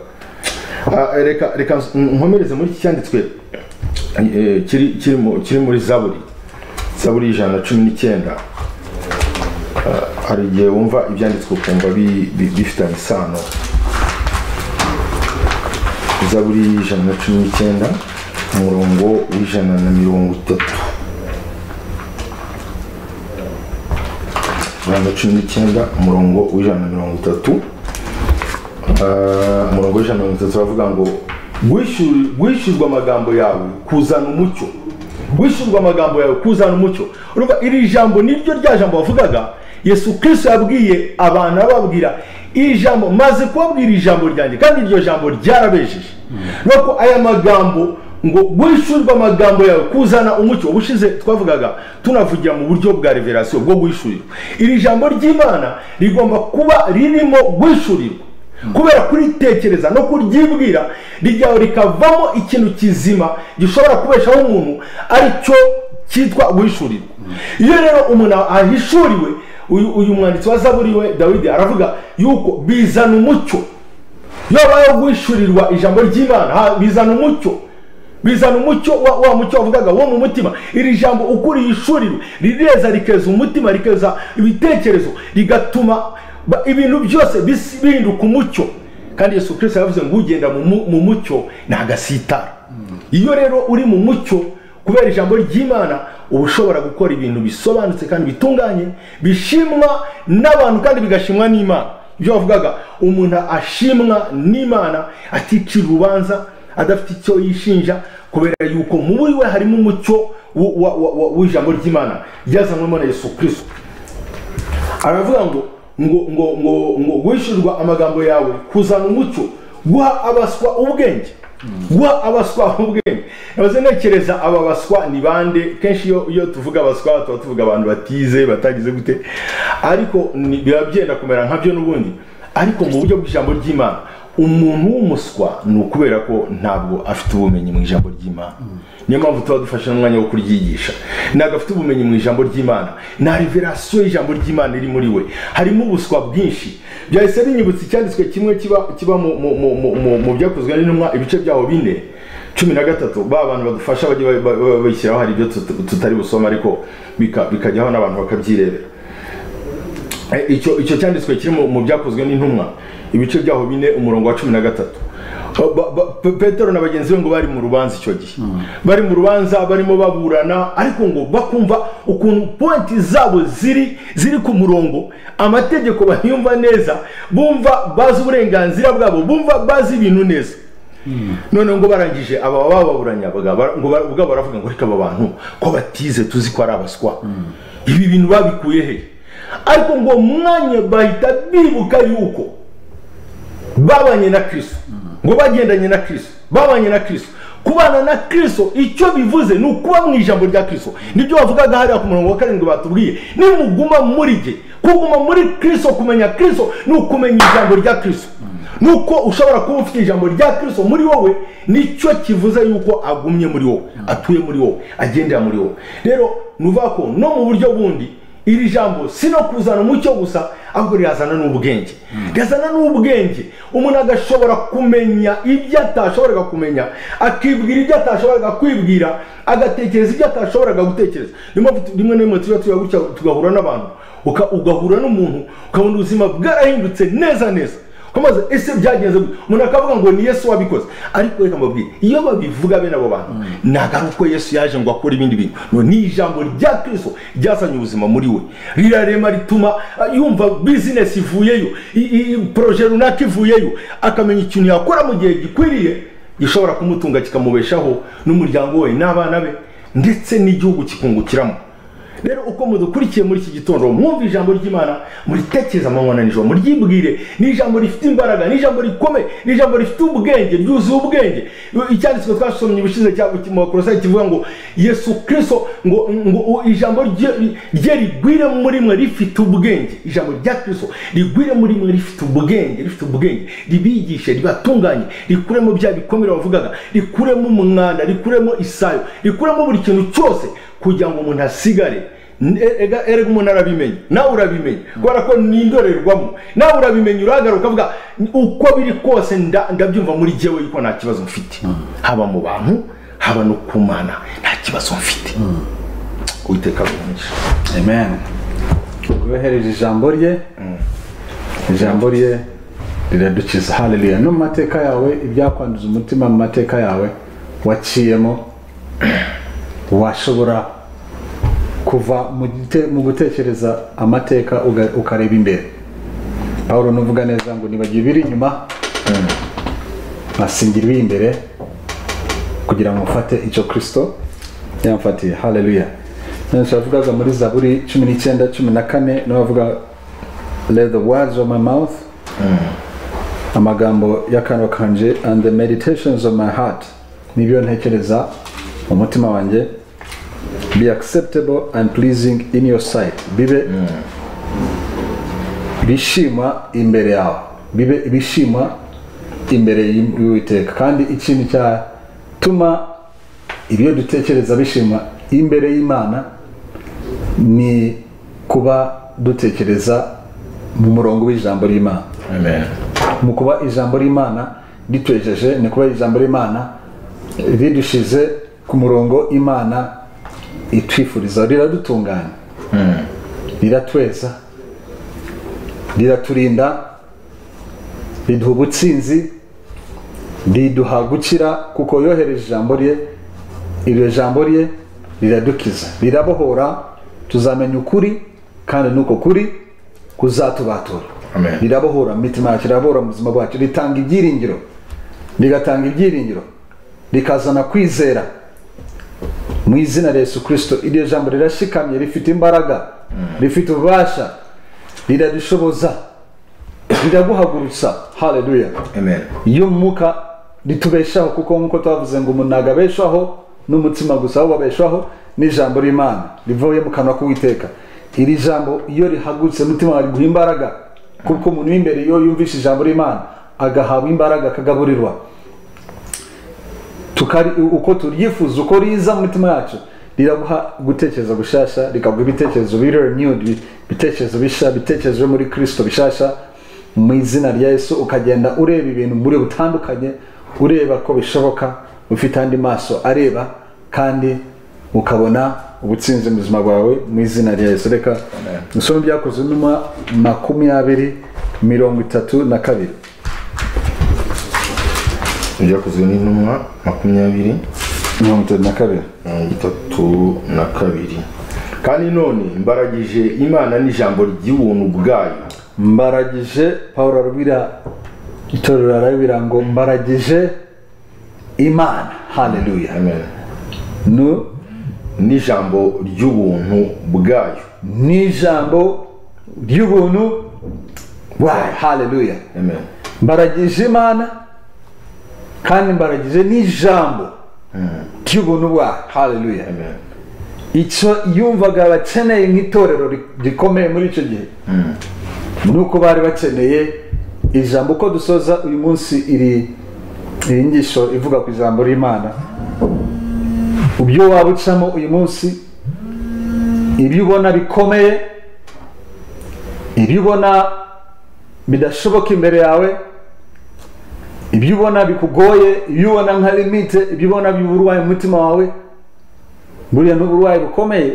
Ah, reka reka nkomereze muri iki cyanditswe eh, kiri kiri mu- kiri muri zaburi zaburi y'ijana na cumi n'icyenda Ah, hari igihe wumva ibyanditswe ukumva bi- bi- bifitanye isano zaburi y'ijana na cumi n'icyenda umurongo w'ijana na mirongo itatu ijana na cumi n'icyenda umurongo w'ijana na mirongo itatu Ah, umurongo w'ijana na mirongo itatu baravuga ngo "Gwishyur- gwishyurwa amagambo yawe kuzana umucyo gwishyurwa amagambo yawe kuzana umucyo urumva iri jambo niryo rya jambo wavugaga yesu kirisito yabwiye abantu ababwira iri jambo maze kubabwira ijambo ryanjye kandi iryo jambo ryarabejeje nuko ko aya magambo ngo wishyurwe amagambo yawe kuzana umucyo ubushize twavugaga tunavugira mu buryo bwa reverasiyo bwo guhishurirwa iri jambo ry'imana rigomba kuba ririmo guhishurirwa kubera kuritekereza no kuryibwira rijyaho rikavamo ikintu kizima gishobora kubeshaho umuntu aricyo cyitwa guhishurirwa iyo rero umuntu ahishuriwe uyu uyu mwanditsi wa zaburi we dawidi aravuga yuko bizana umucyo iyo habayeho guhishurirwa ijambo ry'imana ha- bizana umucyo bizana umucyo wa, wa mucyo wavugaga wo mu mutima iri jambo uko urihishurirwa rireza rikeza umutima rikeza ibitekerezo rigatuma ba- ibintu byose bis- bihinduka umucyo kandi yesu kirisita yavuze ngo ugenda mu mu- mu mucyo ntagasitara iyo rero uri mu mucyo kubera ijambo ry'imana uba ushobora gukora ibintu bisobanutse kandi bitunganye bishimwa n'abantu kandi bigashimwa n'imana ibyo wavugaga umuntu ashimwa n'imana aticira urubanza adafite icyo yishinja kubera yuko muri we harimo umucyo w- wa- wa- wa- w'ijambo ry'imana ryazanwemo na yesu kirisito aravuga ngo ngo ngo ngo ngo wishyurwa amagambo yawe kuzana umucyo guha abaswa ubwenge guha abaswa ubwenge nabaze ntekereza aba baswa ni bande kenshi iyo iyo tuvuga abaswa tuba tuvuga abantu batize batagize gute ariko ni- biba byenda kumera nkabyo n'ubundi ariko mu buryo bw'ijambo ry'imana umuntu w'umuswa ni ukubera ko ntabwo afite ubumenyi mu ijambo ry'imana niyo mpamvu tuba dufashe n'umwanya wo kuryigisha ntabwo afite ubumenyi mu ijambo ry'imana nta reverasiyo y'ijambo ry'imana iri muri we harimo ubuswa bwinshi byahise binyibutsa icyanditswe kimwe kiba kiba mu- mu- mu- mu- mu- mu byakozwe n'intumwa ibice byaho bine cumi na gatatu ba bantu badufasha bajya ba- ba- ba- bashyiraho hari ibyo tut- tutari busoma ariko bika- bikajyaho n'abantu bakabyirebera Eh, icyo icyo cyanditswe kiri mu- mu byakozwe n'intumwa ibice byaho bine umurongo wa cumi na gatatu Ba- ba- ba- Pe- petero na bagenzi be ngo bari mu rubanza icyo gihe bari mu rubanza barimo baburana ariko ngo bakumva ukuntu pointi zabo ziri ziri ku murongo amategeko bayumva neza bumva bazi uburenganzira bwabo bumva bazi ibintu neza noneho ngo barangije aba bababuranya baga- bara- ngo bara- ubwabo baravuga ngo reka aba bantu ko batize tuzi ko ari abaswa ibi bintu babikuye he ariko ngo mwanya bahita bibuka yuko babanye na kirisito ngo bagendanye na kirisito babanye na kirisito kubana na kirisito icyo bivuze ni ukuba mu ijambo rya kirisito nibyo bavugaga hariya ku murongo wa karindwi batubwiye nimuguma muri jye kuguma muri kirisito kumenya kirisito ni ukumenya ijambo rya kirisito ni uko ushobora kuba ufite ijambo rya kirisito muri wowe nicyo kivuze yuko agumye muri wowe atuye muri wowe agendera muri wowe rero ni ukuvuga ko no mu buryo bundi iri jambo si no kuzana umucyo gusa ahubwo rirazana n'ubwenge rirazana n'ubwenge umuntu agashobora kumenya ibyo atashoboraga kumenya akibwira ibyo atashoboraga kwibwira agatekereza ibyo atashoboraga gutekereza niyo mpamvu tu- rimwe na rimwe tujya tuba gutya tugahura n'abantu uka- ugahura n'umuntu ukabona ubuzima bwarahindutse neza neza ukomeza ese byagenze gute?" umuntu akavuga ngo ni yesu wabikoze ariko reka mbabwire iyo babivuga bene abo bantu ntabwo ari uko yesu yaje ngo akore ibindi bintu no ni ijambo rya kristo ryazanye ubuzima muri we rirarema rituma ah, yumva bizinesi ivuyeyo i- i- i- poroje runaka ivuyeyo akamenya ikintu yakora mu gihe gikwiriye gishobora kumutunga kikamubeshaho n'umuryango we n'abana be ndetse n'igihugu kikungukiramo rero uko mudukurikiye muri iki gitondo mwumva ijambo ry'imana muritekereza amanywa na nijoro muryibwire ni ijambo rifite imbaraga ni ijambo rikomeye ni ijambo rifite ubwenge ryuzuye ubwenge icyanditswe twasomye ubushize cya- mu bakorosayi kivuga ngo yesu kirisito ngo ngo u- ijambo rye- rye rigwire muri mwe rifite ubwenge ijambo rya kirisito rigwire muri mwe rifite ubwenge rifite ubwenge ribigishe ribatunganye rikuremo bya bikomere bavugaga rikuremo umwanda rikuremo isayo rikuremo buri kintu cyose kugira ngo umuntu asigare N- e- ega- erega umuntu arabimenya nawe urabimenya kubera ko ni indorerwamo nawe urabimenya urahagaruka ukavuga "N- uko biri kose nda- ndabyumva muri jyewe yuko nta kibazo mfite haba mu bantu haba no ku mana nta kibazo mfite uwiteka arumisha amen rwohereje ijambo rye ijambo rye riradukiza haleluya no mu mateka yawe ibyakwanduza umutima mu mateka yawe waciyemo washobora kuva mu gite- mu gutekereza amateka uga- ukareba imbere pawulo nuvuga neza ngo nibagiwe ibiri inyuma nkasingira ibiri imbere kugira ngo mufate icyo kirisito yamfatiye haleluya nonese wavugaga muri zaburi cumi n'icyenda cumi na kane niho bavuga let the words of my mouth amagambo y'akanwa kanje and the meditations of my heart nibyo ntekereza mu mutima wanjye be acceptable and pleasing in your sight bibe bishimwa imbere yawe bibe ibishimwa imbere y'uwiteka kandi ikintu cyatuma ibyo dutekereza bishimwa imbere y'imana ni kuba dutekereza mu murongo w'ijambo ry'imana amen mu kuba ijambo ry'imana rituejeje ni kuba ijambo ry'imana ridushize ku murongo imana itwifuriza riradutunganya riratweza riraturinda riduha ubutsinzi riduha gukira kuko yohereje ijambo rye iryo jambo rye riradukiza rirabohora tuzamenya ukuri kandi n'uko kuri kuzatubatura Amen. rirabohora mu mitima yacu rirabohora mu buzima bwacu ritanga ibyiringiro rigatanga ibyiringiro rikazana kwizera mu izina rya yesu kirisito iryo jambo rirashikamye rifite imbaraga rifite ububasha riradushoboza riraguhagurutsa haleluya amen iyo umwuka ritubeshaho kuko nk'uko twavuze ngo umuntu ntabwo abeshaho n'umutima gusa ahubwo abeshaho n'ijambo ry'imana rivuye mu kanwa k'uwiteka iri jambo iyo rihagurutse umutima wawe riguha imbaraga kuko umuntu w'imbere iyo yumvishe ijambo ry'imana agahabwa imbaraga akagaburirwa tukari uko turyifuza uko riza mu mitima yacu riraguha gutekereza gushasha rikaguha ibitekerezo biri renewed bi- ibitekerezo bisha ibitekerezo byo muri kristo bishasha mu izina rya yesu ukagenda ureba ibintu muri butandukanye ureba ko bishoboka ufite andi maso areba kandi ukabona ubutsinzi mu buzima bwawe mu izina rya yesu reka isomo byakozwe numa makumyabiri mirongo itatu na kabiri ibyakozwe n'intumwa makumyabiri mirongo itatu na kabiri mirongo itatu na kabiri kandi none mbaragije imana n'ijambo ry'ubuntu bwayo mbaragije pawulo arabwira itorero arabwira ngo mbaragije imana haleluya amen Nu- n'ijambo ry'ubuntu bwayo n'ijambo ry'ubuntu bwayo haleluya amen mbaragije imana kandi mbaragije n'ijambo ry'ubuntu bwayo haleluya amen icyo yumvaga bakeneye nk'itorero ri- rikomeye muri icyo gihe ni uko bari bakeneye ijambo uko dusoza uyu munsi iri iyi nyigisho ivuga ku ijambo ry'imana ibyo waba ucamo uyu munsi ibyo ubona bikomeye ibyo ubona bidashoboka imbere yawe ibyo ubona bikugoye ibyo ubona nka limite ibyo ubona by'uburwayi mu mutima wawe buriya ni uburwayi bukomeye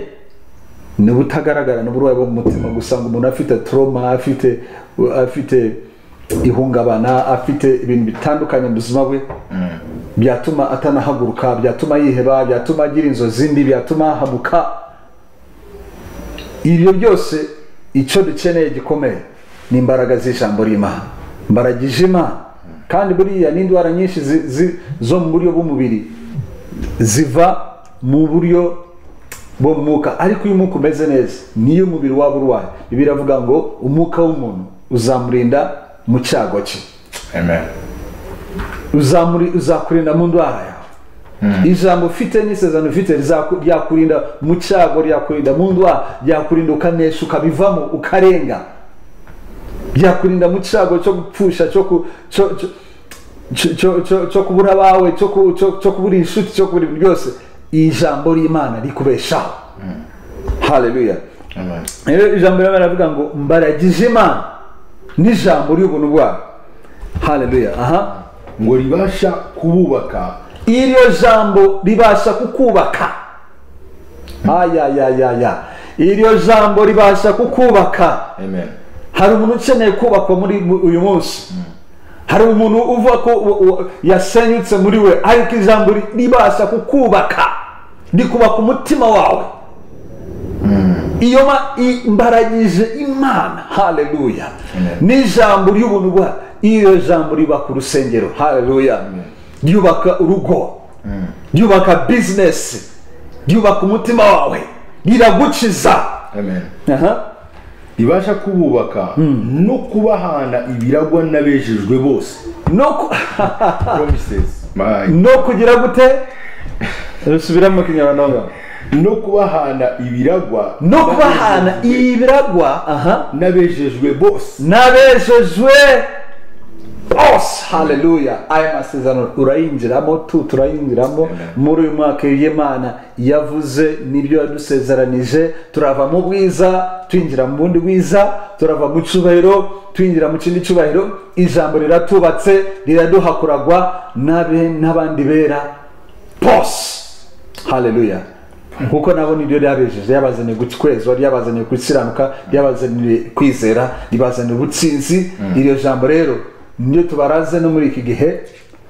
ni ubutagaragara ni uburwayi bwo mu mutima gusa ngo umuntu afite toroma afite afite ihungabana afite ibintu bitandukanye mu buzima bwe byatuma atanahaguruka byatuma yiheba byatuma agira inzozi mbi byatuma hahamuka ibyo byose icyo dukeneye gikomeye ni imbaraga z'ijambo ry'imana imbaraga ijima kandi buriya n'indwara nyinshi zi- zi- zo mu buryo bw'umubiri ziva mu buryo bwo mu mwuka ariko iyo umwuka umeze neza niyo umubiri waba urwaye bibiliya iravuga ngo umwuka w'umuntu uzamurinda mu cyago cye amen uzamuri uzakurinda mu ndwara yawe ijambo ufite n'isezerano ufite rizaku- ryakurinda mu cyago ryakurinda mu ndwara ryakurinda ukanesha ukabivamo ukarenga ryakurinda mu cyago cyo gupfusha cyo ku- cyo- cyo- cyo- cyo- cyo- cyo kubura abawe cyo ku- cyo- cyo kubura inshuti cyo kubura ibintu byose iri jambo ry'imana rikubeshaho haleluya amen rero ijambo riba baravuga ngo mbaragije imana n'ijambo ry'ubuntu bwawe haleluya aha ngo ribasha kububaka iryo jambo ribasha kukubaka ayayayaya iryo jambo ribasha kukubaka amen hari umuntu ukeneye kubakwa muri mu- uyu munsi hari umuntu uvuga ko u- u- yasenyutse muri we ariko ijambo ri- ribasha kukubaka rikubaka umutima wawe iyo ma- i- mbaragije imana haleluya n'ijambo ry'ubuntu bwa iyo jambo ryubaka urusengero haleluya ryubaka urugo ryubaka bizinesi ryubaka umutima wawe riragukiza amen Aha. ribasha kububaka no kubahana ibiragwa n'abejejwe bose no ku- promises my no kugira gute rusubiramo kinyarwanda no kubahana ibiragwa no kubahana ibiragwa aha n'abejejwe bose n'abejejwe bose haleluya aya masezerano turayinjiramo tu turayinjiramo muri uyu mwaka y'imana yavuze n'ibyo yadusezeranije turava mu bwiza twinjira mu bundi bwiza turava mu cyubahiro twinjira mu kindi cyubahiro ijambo riratubatse riraduhakuragwa n'abe- n'abandi bera bose haleluya kuko nabo niryo ryabejeje ryabazaniye gukwezwa ryabazaniye gukiranuka ryabazaniye kwizera ribazaniye ubutsinzi iryo jambo rero niryo tubaraze no muri iki gihe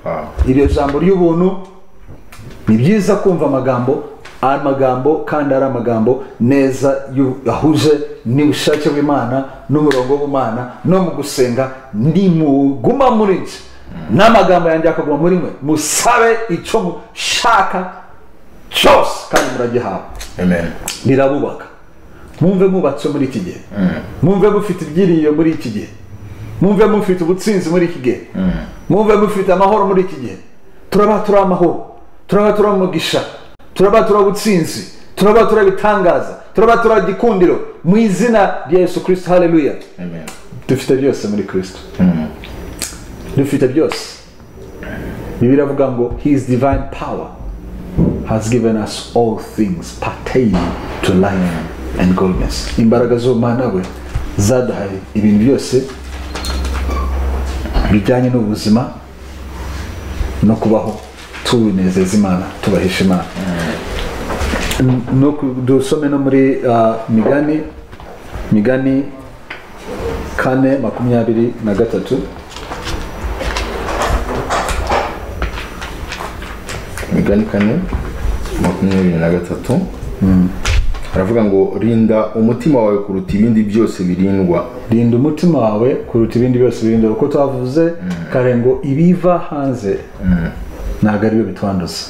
Wow. iryo jambo ry'ubuntu ni byiza kumva amagambo amagambo kandi ari amagambo neza yu- ahuje n'ubushake bw'imana n'umurongo w'imana no mu gusenga nimuguma muri nje n'amagambo yanjye akaguma muri mwe musabe icyo mushaka cyose kandi muragihawe amen rirabubaka mwumve mubatse muri iki gihe mwumve mufite ibyiringiro muri iki gihe mwumve mufite ubutsinzi muri iki gihe mwumve mufite amahoro muri iki gihe turaba turi amahoro turaba turi umugisha turaba turi ubutsinzi turaba turi ibitangaza turaba turi igikundiro mu izina rya yesu kirisito haleluya amen dufite byose muri kirisito dufite byose bibiliya avuga ngo his divine power has given us all things pertaining to life and godness imbaraga z'ubumana we zaduhaye ibintu byose bijyanye n'ubuzima no kubaho tuwinezeza imana tubahisha imana no ku- dusome no muri ah, migani migani kane makumyabiri na gatatu migani kane makumyabiri na gatatu aravuga ngo rinda umutima wawe kuruta ibindi byose birindwa rinda umutima wawe kuruta ibindi byose birinda uko twavuze kare ngo ibiva hanze ntabwo ari byo bitwanduza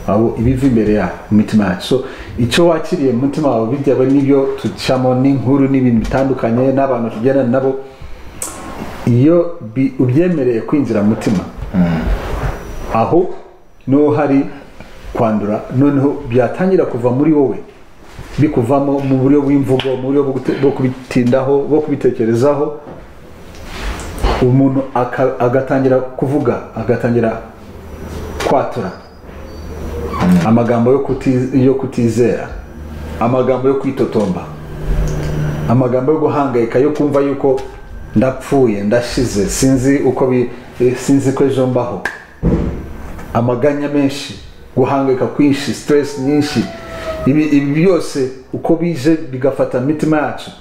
ahubwo ibiva imbere ya mu mitima yacu so icyo wakiriye mu mutima wawe bitewe n'ibyo ducamo n'inkuru n'ibintu bitandukanye n'abantu tugendana nabo iyo bi- ubyemereye kwinjira mu mutima aho niho hari kwandura noneho byatangira kuva muri wowe bikuvamo mu buryo bw'imvugo mu buryo bwo gute- bwo kubitindaho bwo kubitekerezaho umuntu aka- agatangira kuvuga agatangira kwatura amagambo yo kuti- yo kutizera amagambo yo kwitotomba amagambo yo guhangayika yo kumva yuko ndapfuye ndashize sinzi uko bi- eh, sinzi ko ejo mbaho amaganya menshi guhangayika kwinshi stress nyinshi ibi ibi byose uko bije bigafata imitima yacu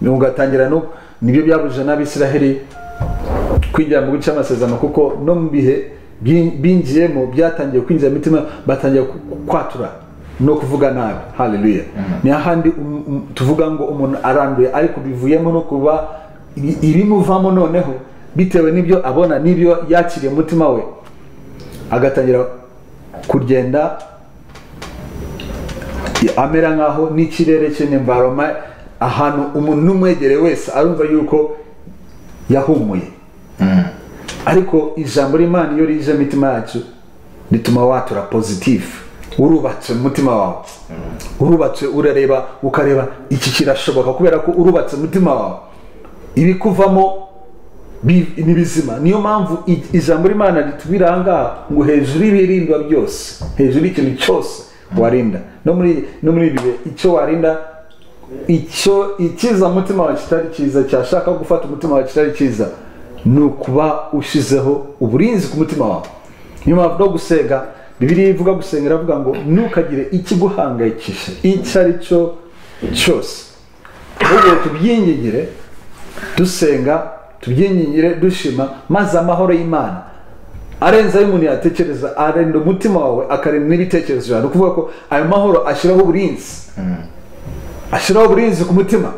ugatangira no nibyo byabujije n'abisiraheli kwinjira mu guca amasezerano kuko no mu bihe bi- binjiyemo byatangiye kwinjira mu mitima batangiye ku- kwatura no kuvuga nabi haleluya ni hahandi um- um- tuvuga ngo umuntu aranduye ariko bivuyemo no kuba ibi- ibimuvamo noneho bitewe n'ibyo abona n'ibyo yakiriye mu mutima we agatangira kugenda amera nkaho n'ikirere cye n'imvaroma ahantu umuntu n'umwegereye wese arumva yuko yahumuye ariko ijambo ry'imana iyo rije mu mitima yacu rituma watura pozitifu urubatse mu mutima wawe urubatse urareba ukareba iki kirashoboka kubera ko urubatse mu mutima wawe ibikuvamo bi- ni bizima niyo mpamvu i- ijambo ry'imana ritubwira ahangaha ngo hejuru y'ibirindwa byose hejuru y'ikintu cyose warinda no muri no muri ibi bihe icyo warinda icyo ikiza mu mutima wawe kitari cyiza cyashaka gufata umutima wawe kitari cyiza ni ukuba ushyizeho uburinzi ku mutima wawe niyo mpamvu no gusenga bibiriya ivuga gusenga iravuga ngo ntukagire ikiguhangayikisha icyo ari cyo cyose ahubwo tubyingingire dusenga tubyingingire dushima maze amahoro y'imana arenze ayo umuntu yatekereza arinda umutima wawe akarinda n'ibitekerezo byawe ni ukuvuga ko ayo mahoro ashyiraho uburinzi ashyiraho uburinzi ku mutima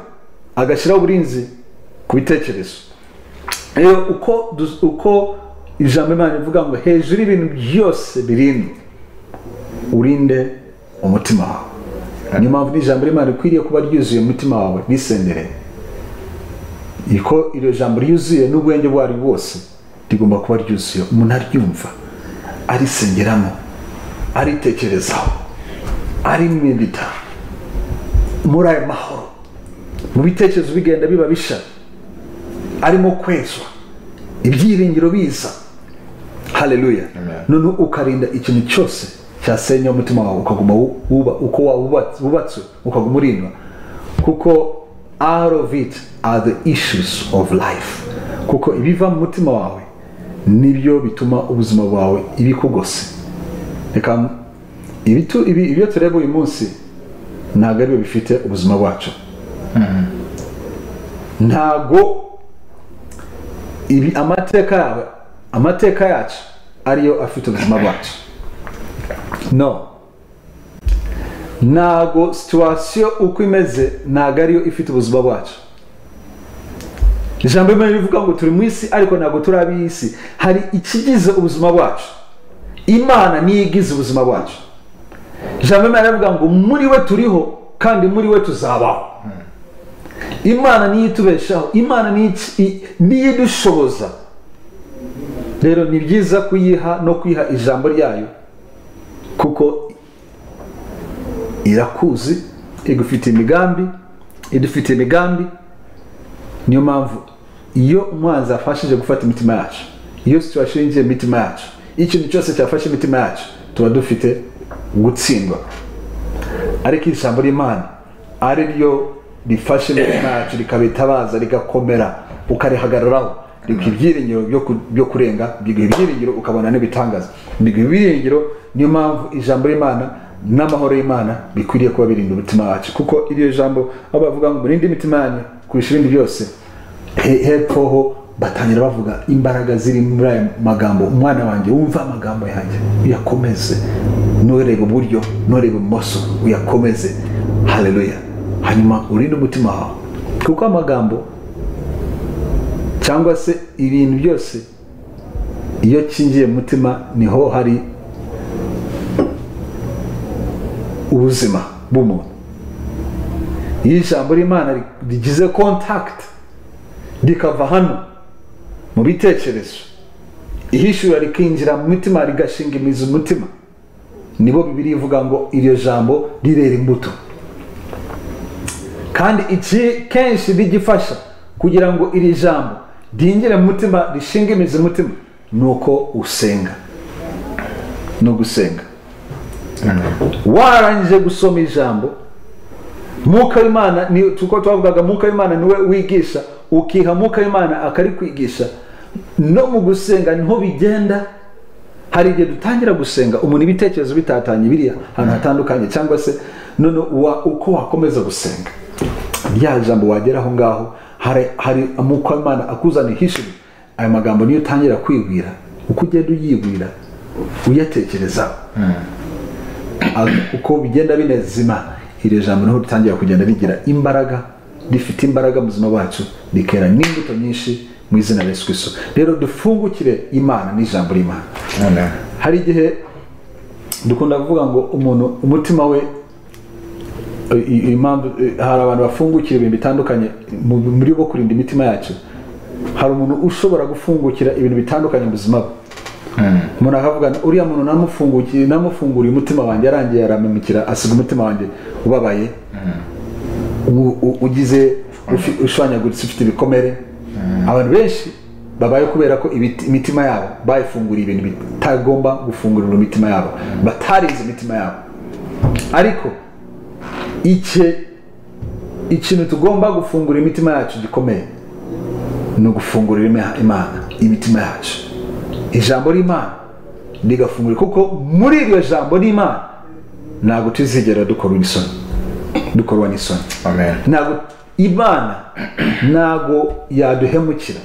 agashyiraho uburinzi ku bitekerezo rero uko du- uko ijambo imana rivuga ngo hejuru y'ibintu byose birindwe urinde umutima wawe niyo mpamvu n'ijambo ry'imana rikwiriye kuba ryuzuye umutima wawe risendereye ko iryo jambo ryuzuye n'ubwenge bwari bwose rigomba kuba ryuzuye umuntu aryumva arisengeramo aritekerezaho arimedita muri ayo mahoro mu bitekerezo bigenda biba bisha arimo kwezwa ibyiringiro biza haleluya Amen. noneho ukarinda ikintu cyose cyasenya umutima wawe ukaguma wu- wuba, uko wawubatse- wubatswe ukaguma urindwa kuko out of it are the issues of life kuko ibiva mu mutima wawe nibyo bituma ubuzima bwawe ibikugose reka ibitu- ibi- ibyo tureba uyu munsi ntabwo ari byo bifite ubuzima bwacu ntabwo ibi amateka yawe amateka yacu ariyo afite ubuzima bwacu no ntago situwasiyo uko imeze ntago ariyo ifite ubuzima bwacu ijambo rimwe rivuga ngo turi mu isi ariko ntabwo turi ab'isi hari ikigize ubuzima bwacu imana niyo igize ubuzima bwacu ijambo rimwe rivuga ngo muri we turiho kandi muri we tuzabaho imana niyo itubeshaho imana niyo iki- i- niyo idushoboza rero ni byiza kuyiha no kwiha ijambo ryayo kuko irakuzi igufitiye imigambi idufitiye imigambi niyo mpamvu iyo umwanzi afashije gufata imitima yacu iyo situation yinjiye mu mitima yacu iyo ikintu cyose cyafashe imitima yacu tuba dufite gutsindwa ariko ijambo ry'imana ari ryo rifashe imitima yacu rikabitabaza rigakomera ukarihagararaho biguha ibyiringiro byo ku- byo kurenga biguha ibyiringiro ukabona n'ibitangaza biguha ibyiringiro niyo mpamvu ijambo ry'imana n'amahoro y'imana bikwiriye kuba birinda umutima wacu kuko iryo jambo aho bavuga ngo murinde imitima yanyu kurusha ibindi byose He- hepfo ho batangira bavuga imbaraga ziri muri aya magambo umwana wanjye wumva amagambo yanjye uyakomeze nturebe iburyo nturebe ibumoso uyakomeze haleluya hanyuma urinde umutima wawe kuko amagambo cyangwa se ibintu byose iyo kingiye mu mutima niho hari ubuzima bw'umuntu iyo ijambo ry'imana rigize kontakiti rikava hano mu bitekerezo ihishura rikinjira mu mitima rigashinga imizi umutima nibo bibiri ivuga ngo iryo jambo rirera imbuto kandi iki kenshi rigifasha kugira ngo iri jambo ryinjire mu mutima rishinge imizi mu mutima ni uko usenga ni ugusenga warangije gusoma ijambo mwuka w'imana ni uko twavugaga mwuka w'imana niwe wigisha ukiha mwuka w'imana akari kwigisha no mu gusenga niho bigenda hari igihe dutangira gusenga umuntu ibitekerezo bitatanye biri ahantu hatandukanye cyangwa se none wa- uko wakomeza gusenga rya jambo wagera aho ngaho hari hari umwuka w'imana akuzana hishiri ayo magambo niyo utangira kwibwira uko ugenda uyibwira uyatekerezaho uko bigenda binezeza imana iri jambo niho ritangira kugenda rigira imbaraga rifite imbaraga mu buzima bwacu rikera n'imbuto nyinshi mu izina rya Yesu Kristo rero dufungukire imana n'ijambo ry'imana Amen. hari igihe dukunda kuvuga ngo umuntu umutima we i- i- impamvu i- hari abantu bafungukira ibintu bitandukanye mu- muri bo kurinda imitima yacu hari umuntu ushobora gufungukira ibintu bitandukanye mu buzima bwe umuntu akavuga uriya muntu namufungukiye namufunguriye umutima wanjye yarangiye aramemukira asiga umutima wanjye ubabaye u- u- ugize ufi- ushwanyaguritse ufite ibikomere abantu benshi babaye kubera ko ibiti- imitima yabo bayifunguriye ibintu bitagomba gufungurira imitima yabo batarize imitima yabo ariko icye ikintu tugomba gufungura imitima yacu gikomeye ni ugufungurira ima- imana imitima yacu ijambo ry'imana rigafungura kuko muri iryo jambo ry'imana ntabwo tuzigera dukora isoni dukorwa n'isoni Amen. ntabwo imana ntabwo yaduhemukira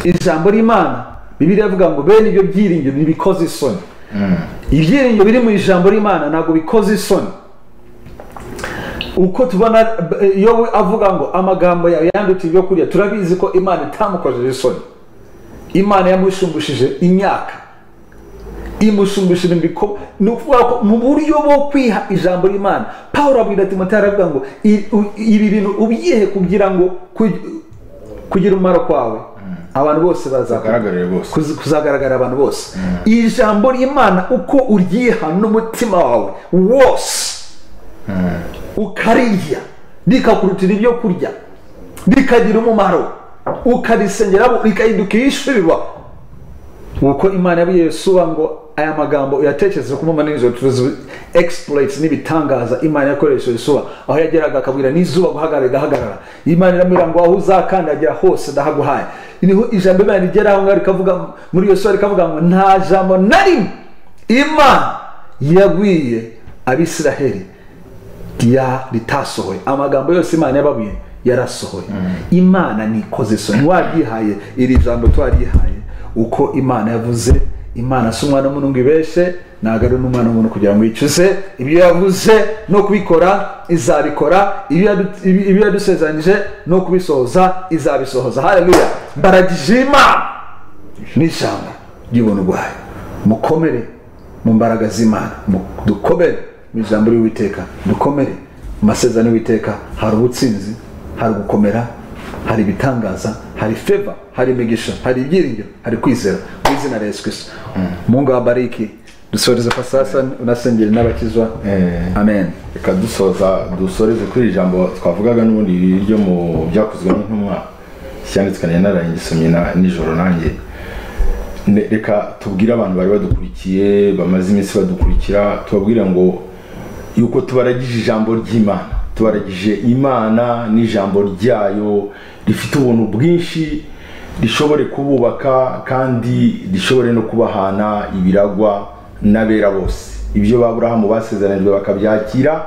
ijambo ry'imana bibiri yavuga ngo bene ibyo byiringiro ntibikoze isoni ibyiringiro biri mu ijambo ry'imana ntabwo bikoze isoni uko tubona eh, iyo we avuga ngo amagambo yawe yandutse ibyo kurya turabizi ko imana itamukojeje isoni imana yamushumbishije imyaka imushumbishije ibiko ni ukuvuga ko mu buryo bwo kwiha ijambo ry'imana paul abwira timoteyo aravuga ngo "I- u- ibi bintu ubyihe kugira ngo ku- kugira umumaro kwawe abantu bose bazakugana Bagaragarire bose. kuzi- kuzagaragara abantu bose ijambo ry'imana uko uryiha n'umutima wawe wose ukarirya rikakurutira ibyo kurya rikagira umumaro ukarisengera rikahinduka iyishurirwa nuko imana yabwiye yesuwa ngo aya magambo uyatekereza ku mpamvu nijoro tuzi exploits n'ibitangaza imana yakoresheje yesuwa aho yageraga akabwira n'izuba guhagarara rigahagarara imana iramubwira ngo aho uzakandagira hose ndahaguhaye niho ijambo imana rigera aho ngaho rikavuga muri yesuwa rikavuga ngo nta jambo na rimwe imana yagwiye abisiraheli ya ritasohoye amagambo yose imana yababwiye yarasohoye imana nikoze isoni waryihaye iri jambo twaryihaye uko imana yavuze imana si umwana w'umuntu ngo ibeshe ntabwo ari n'umwana w'umuntu kugira ngo yicuze ibyo yavuze no kubikora izabikora ibyo yadu- ibi- ibyo yadusezeranyije no kubisohoza izabisohoza haleluya mbaragije imana n'ijambo ry'ubuntu bwayo mukomere mu mbaraga z'imana Mu- dukomere mu ijambo ry'uwiteka dukomere mu masezerano y'uwiteka hari ubutsinzi hari gukomera hari ibitangaza hari feva hari imigisha hari ibyiringiro hari kwizera mu izina rya yesu kirisito mungu wabariki dusoreze pasasa unasengere n'abakizwa Eh. amen reka dusoza dusoreze kuri iri jambo twavugaga n'ubundi ryo mu byakozwe n'intumwa cyanditswe nari narayigisomye na- nijoro nanjye Ne- reka tubwire abantu bari badukurikiye bamaze iminsi badukurikira tubabwire ngo yuko tubaragije ijambo ry'imana tubaragije imana n'ijambo ryayo rifite ubuntu bwinshi rishobore kububaka kandi rishobore no kubahana ibiragwa n'abera bose ibyo baburahamu basezeranijwe bakabyakira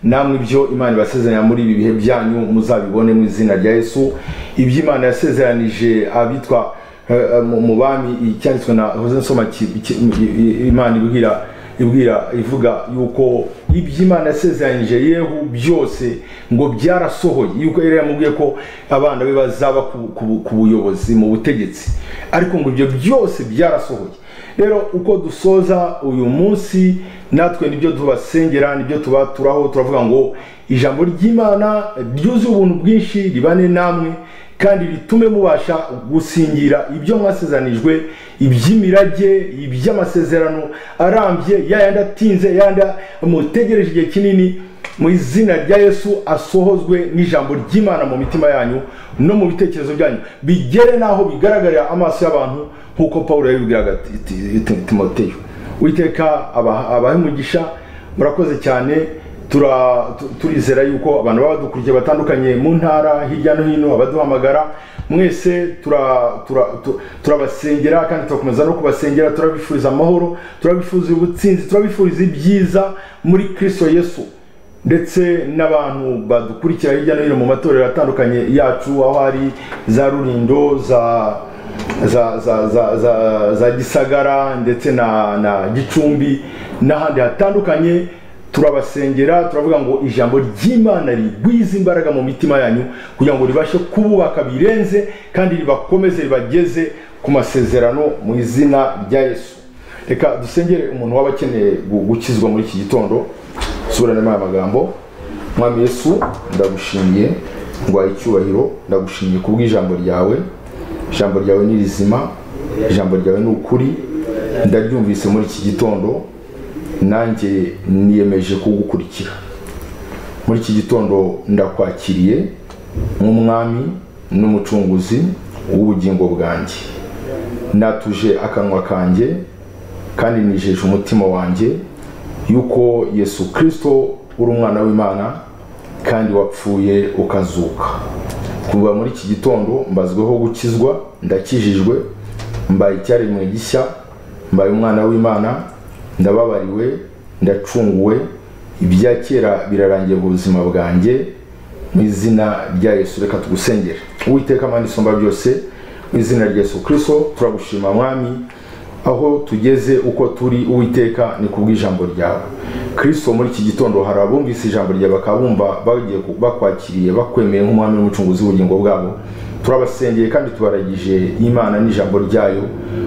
namwe ibyo imana ibasezeranya muri ibi bihe byanyu muzabibone mu izina rya yesu ibyo imana yasezeranije abitwa eh, eh, mu mu bami icyanditswe na hoze nsoma ki- ki- i- i- imana ibwira ibwira ivuga yuko ibyo imana yasezeranyije yehu byose ngo byarasohoye yuko yari yamubwiye ko abana be bazaba ku- ku ku buyobozi mu butegetsi ariko ngo ibyo byose byarasohoye rero uko dusoza uyu munsi natwe nibyo tubasengera nibyo tuba turaho turavuga ngo ijambo ry'imana ryuzuye ubuntu bwinshi ribane namwe kandi ritume mubasha gusingira ibyo mwasezanijwe iby'imirage iby'amasezerano arambye yayandi atinze yayandi mutegereje igihe kinini mu izina rya yesu asohozwe n'ijambo ry'imana mu mitima yanyu no mu bitekerezo byanyu bigere n'aho bigaragarira amaso y'abantu nk'uko paul yabibwiraga Ti- Ti- Ti- timoteyo witeka abahemugisha murakoze cyane tura- tu- turizera yuko abantu baba badukurikiye batandukanye mu ntara hirya no hino abaduhamagara mwese tura- tura- tu- turabasengera kandi turakomeza no kubasengera turabifuriza amahoro turabifuriza ubutsinzi turabifuriza ibyiza muri kirisito yesu ndetse n'abantu badukurikira hirya no hino mu matorero atandukanye yacu aho hari za rurindo za za za za za, za gisagara ndetse na na gicumbi n'ahandi hatandukanye turabasengera turavuga ngo ijambo ry'imana rigwize imbaraga mu mitima yanyu kugira ngo ribashe kububaka birenze kandi ribakomeze ribageze ku masezerano mu izina rya yesu reka dusengere umuntu waba akeneye gu- gukizwa muri iki gitondo subiranemo aya magambo mwami yesu ndagushimiye ngwaye icyubahiro ndagushimiye ku bw'ijambo ryawe ijambo ryawe ni rizima ijambo ryawe ni ukuri ndaryumvise muri iki gitondo nanjye niyemeje kugukurikira muri iki gitondo ndakwakiriye nk'umwami n'umucunguzi w'ubugingo bwanjye natuje akanwa kanjye kandi nijeje umutima wanjye yuko yesu kirisito uri umwana w'imana kandi wapfuye ukazuka kuva muri iki gitondo mbazweho gukizwa ndakijijwe mbaye icyaremwe gishya mbaye umwana w'imana ndababariwe ndacunguwe ibya kera birarangiye mu buzima bwanjye mu izina rya yesu reka tugusengere uwiteka amani isumba byose mu izina rya yesu kirisito turagushima mwami aho tugeze uko turi uwiteka ni ku bw'ijambo ryawe kirisito muri iki gitondo hari abumvise ijambo ryawe bakaba bumva bagiye ku- bakwakiriye bakwemeye nk'umwami n'umucunguzi w'ubugingo bwabo turabasengeye kandi tubaragije imana n'ijambo ryayo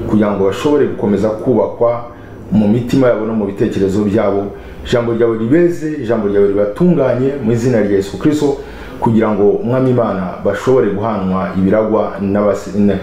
kugira ngo bashobore gukomeza kubakwa mu mitima yabo no mu bitekerezo byabo ijambo ryawe ribeze ijambo ryawe ribatunganye mu izina rya yesu kirisito kugira ngo umwami imana bashobore guhanwa ibiragwa n'abase- na-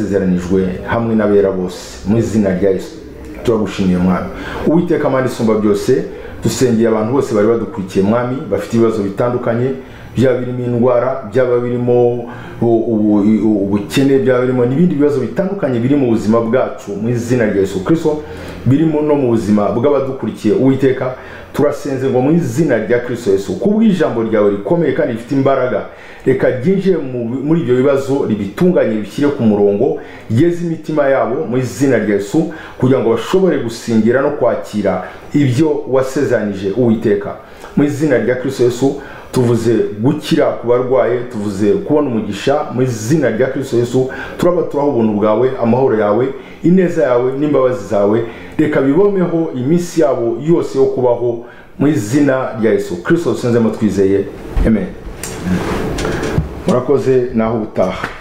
byasezeranijwe hamwe n'abera bose mu izina rya yesu turagushimiye mwami uwiteka amande isumba byose dusengeye abantu bose bari badukurikiye mwami bafite ibibazo bitandukanye byaba birimo indwara byaba birimo u- u- u- ubukene byaba birimo n'ibindi bibazo bitandukanye biri mu buzima bwacu mu izina rya yesu kirisito birimo no mu buzima bw'abadukurikiye uwiteka turasenze ngo mu izina rya kirisito yesu ku bw'ijambo ryawe rikomeye kandi rifite imbaraga reka ryinjire mu- muri ibyo bibazo ribitunganye bishyire ku murongo ryeze imitima yabo mu izina rya yesu kugira ngo bashobore gusingira no kwakira ibyo wasezanije uwiteka mu izina rya kirisito yesu tuvuze gukira ku barwaye tuvuze kubona umugisha mu izina rya kirisito yesu turabaturaho ubuntu bwawe amahoro yawe ineza yawe n'imbabazi zawe reka bibomeho iminsi yabo yose yo kubaho mu izina rya yesu kirisito dusinzemo twizeye amen murakoze naho ubutaha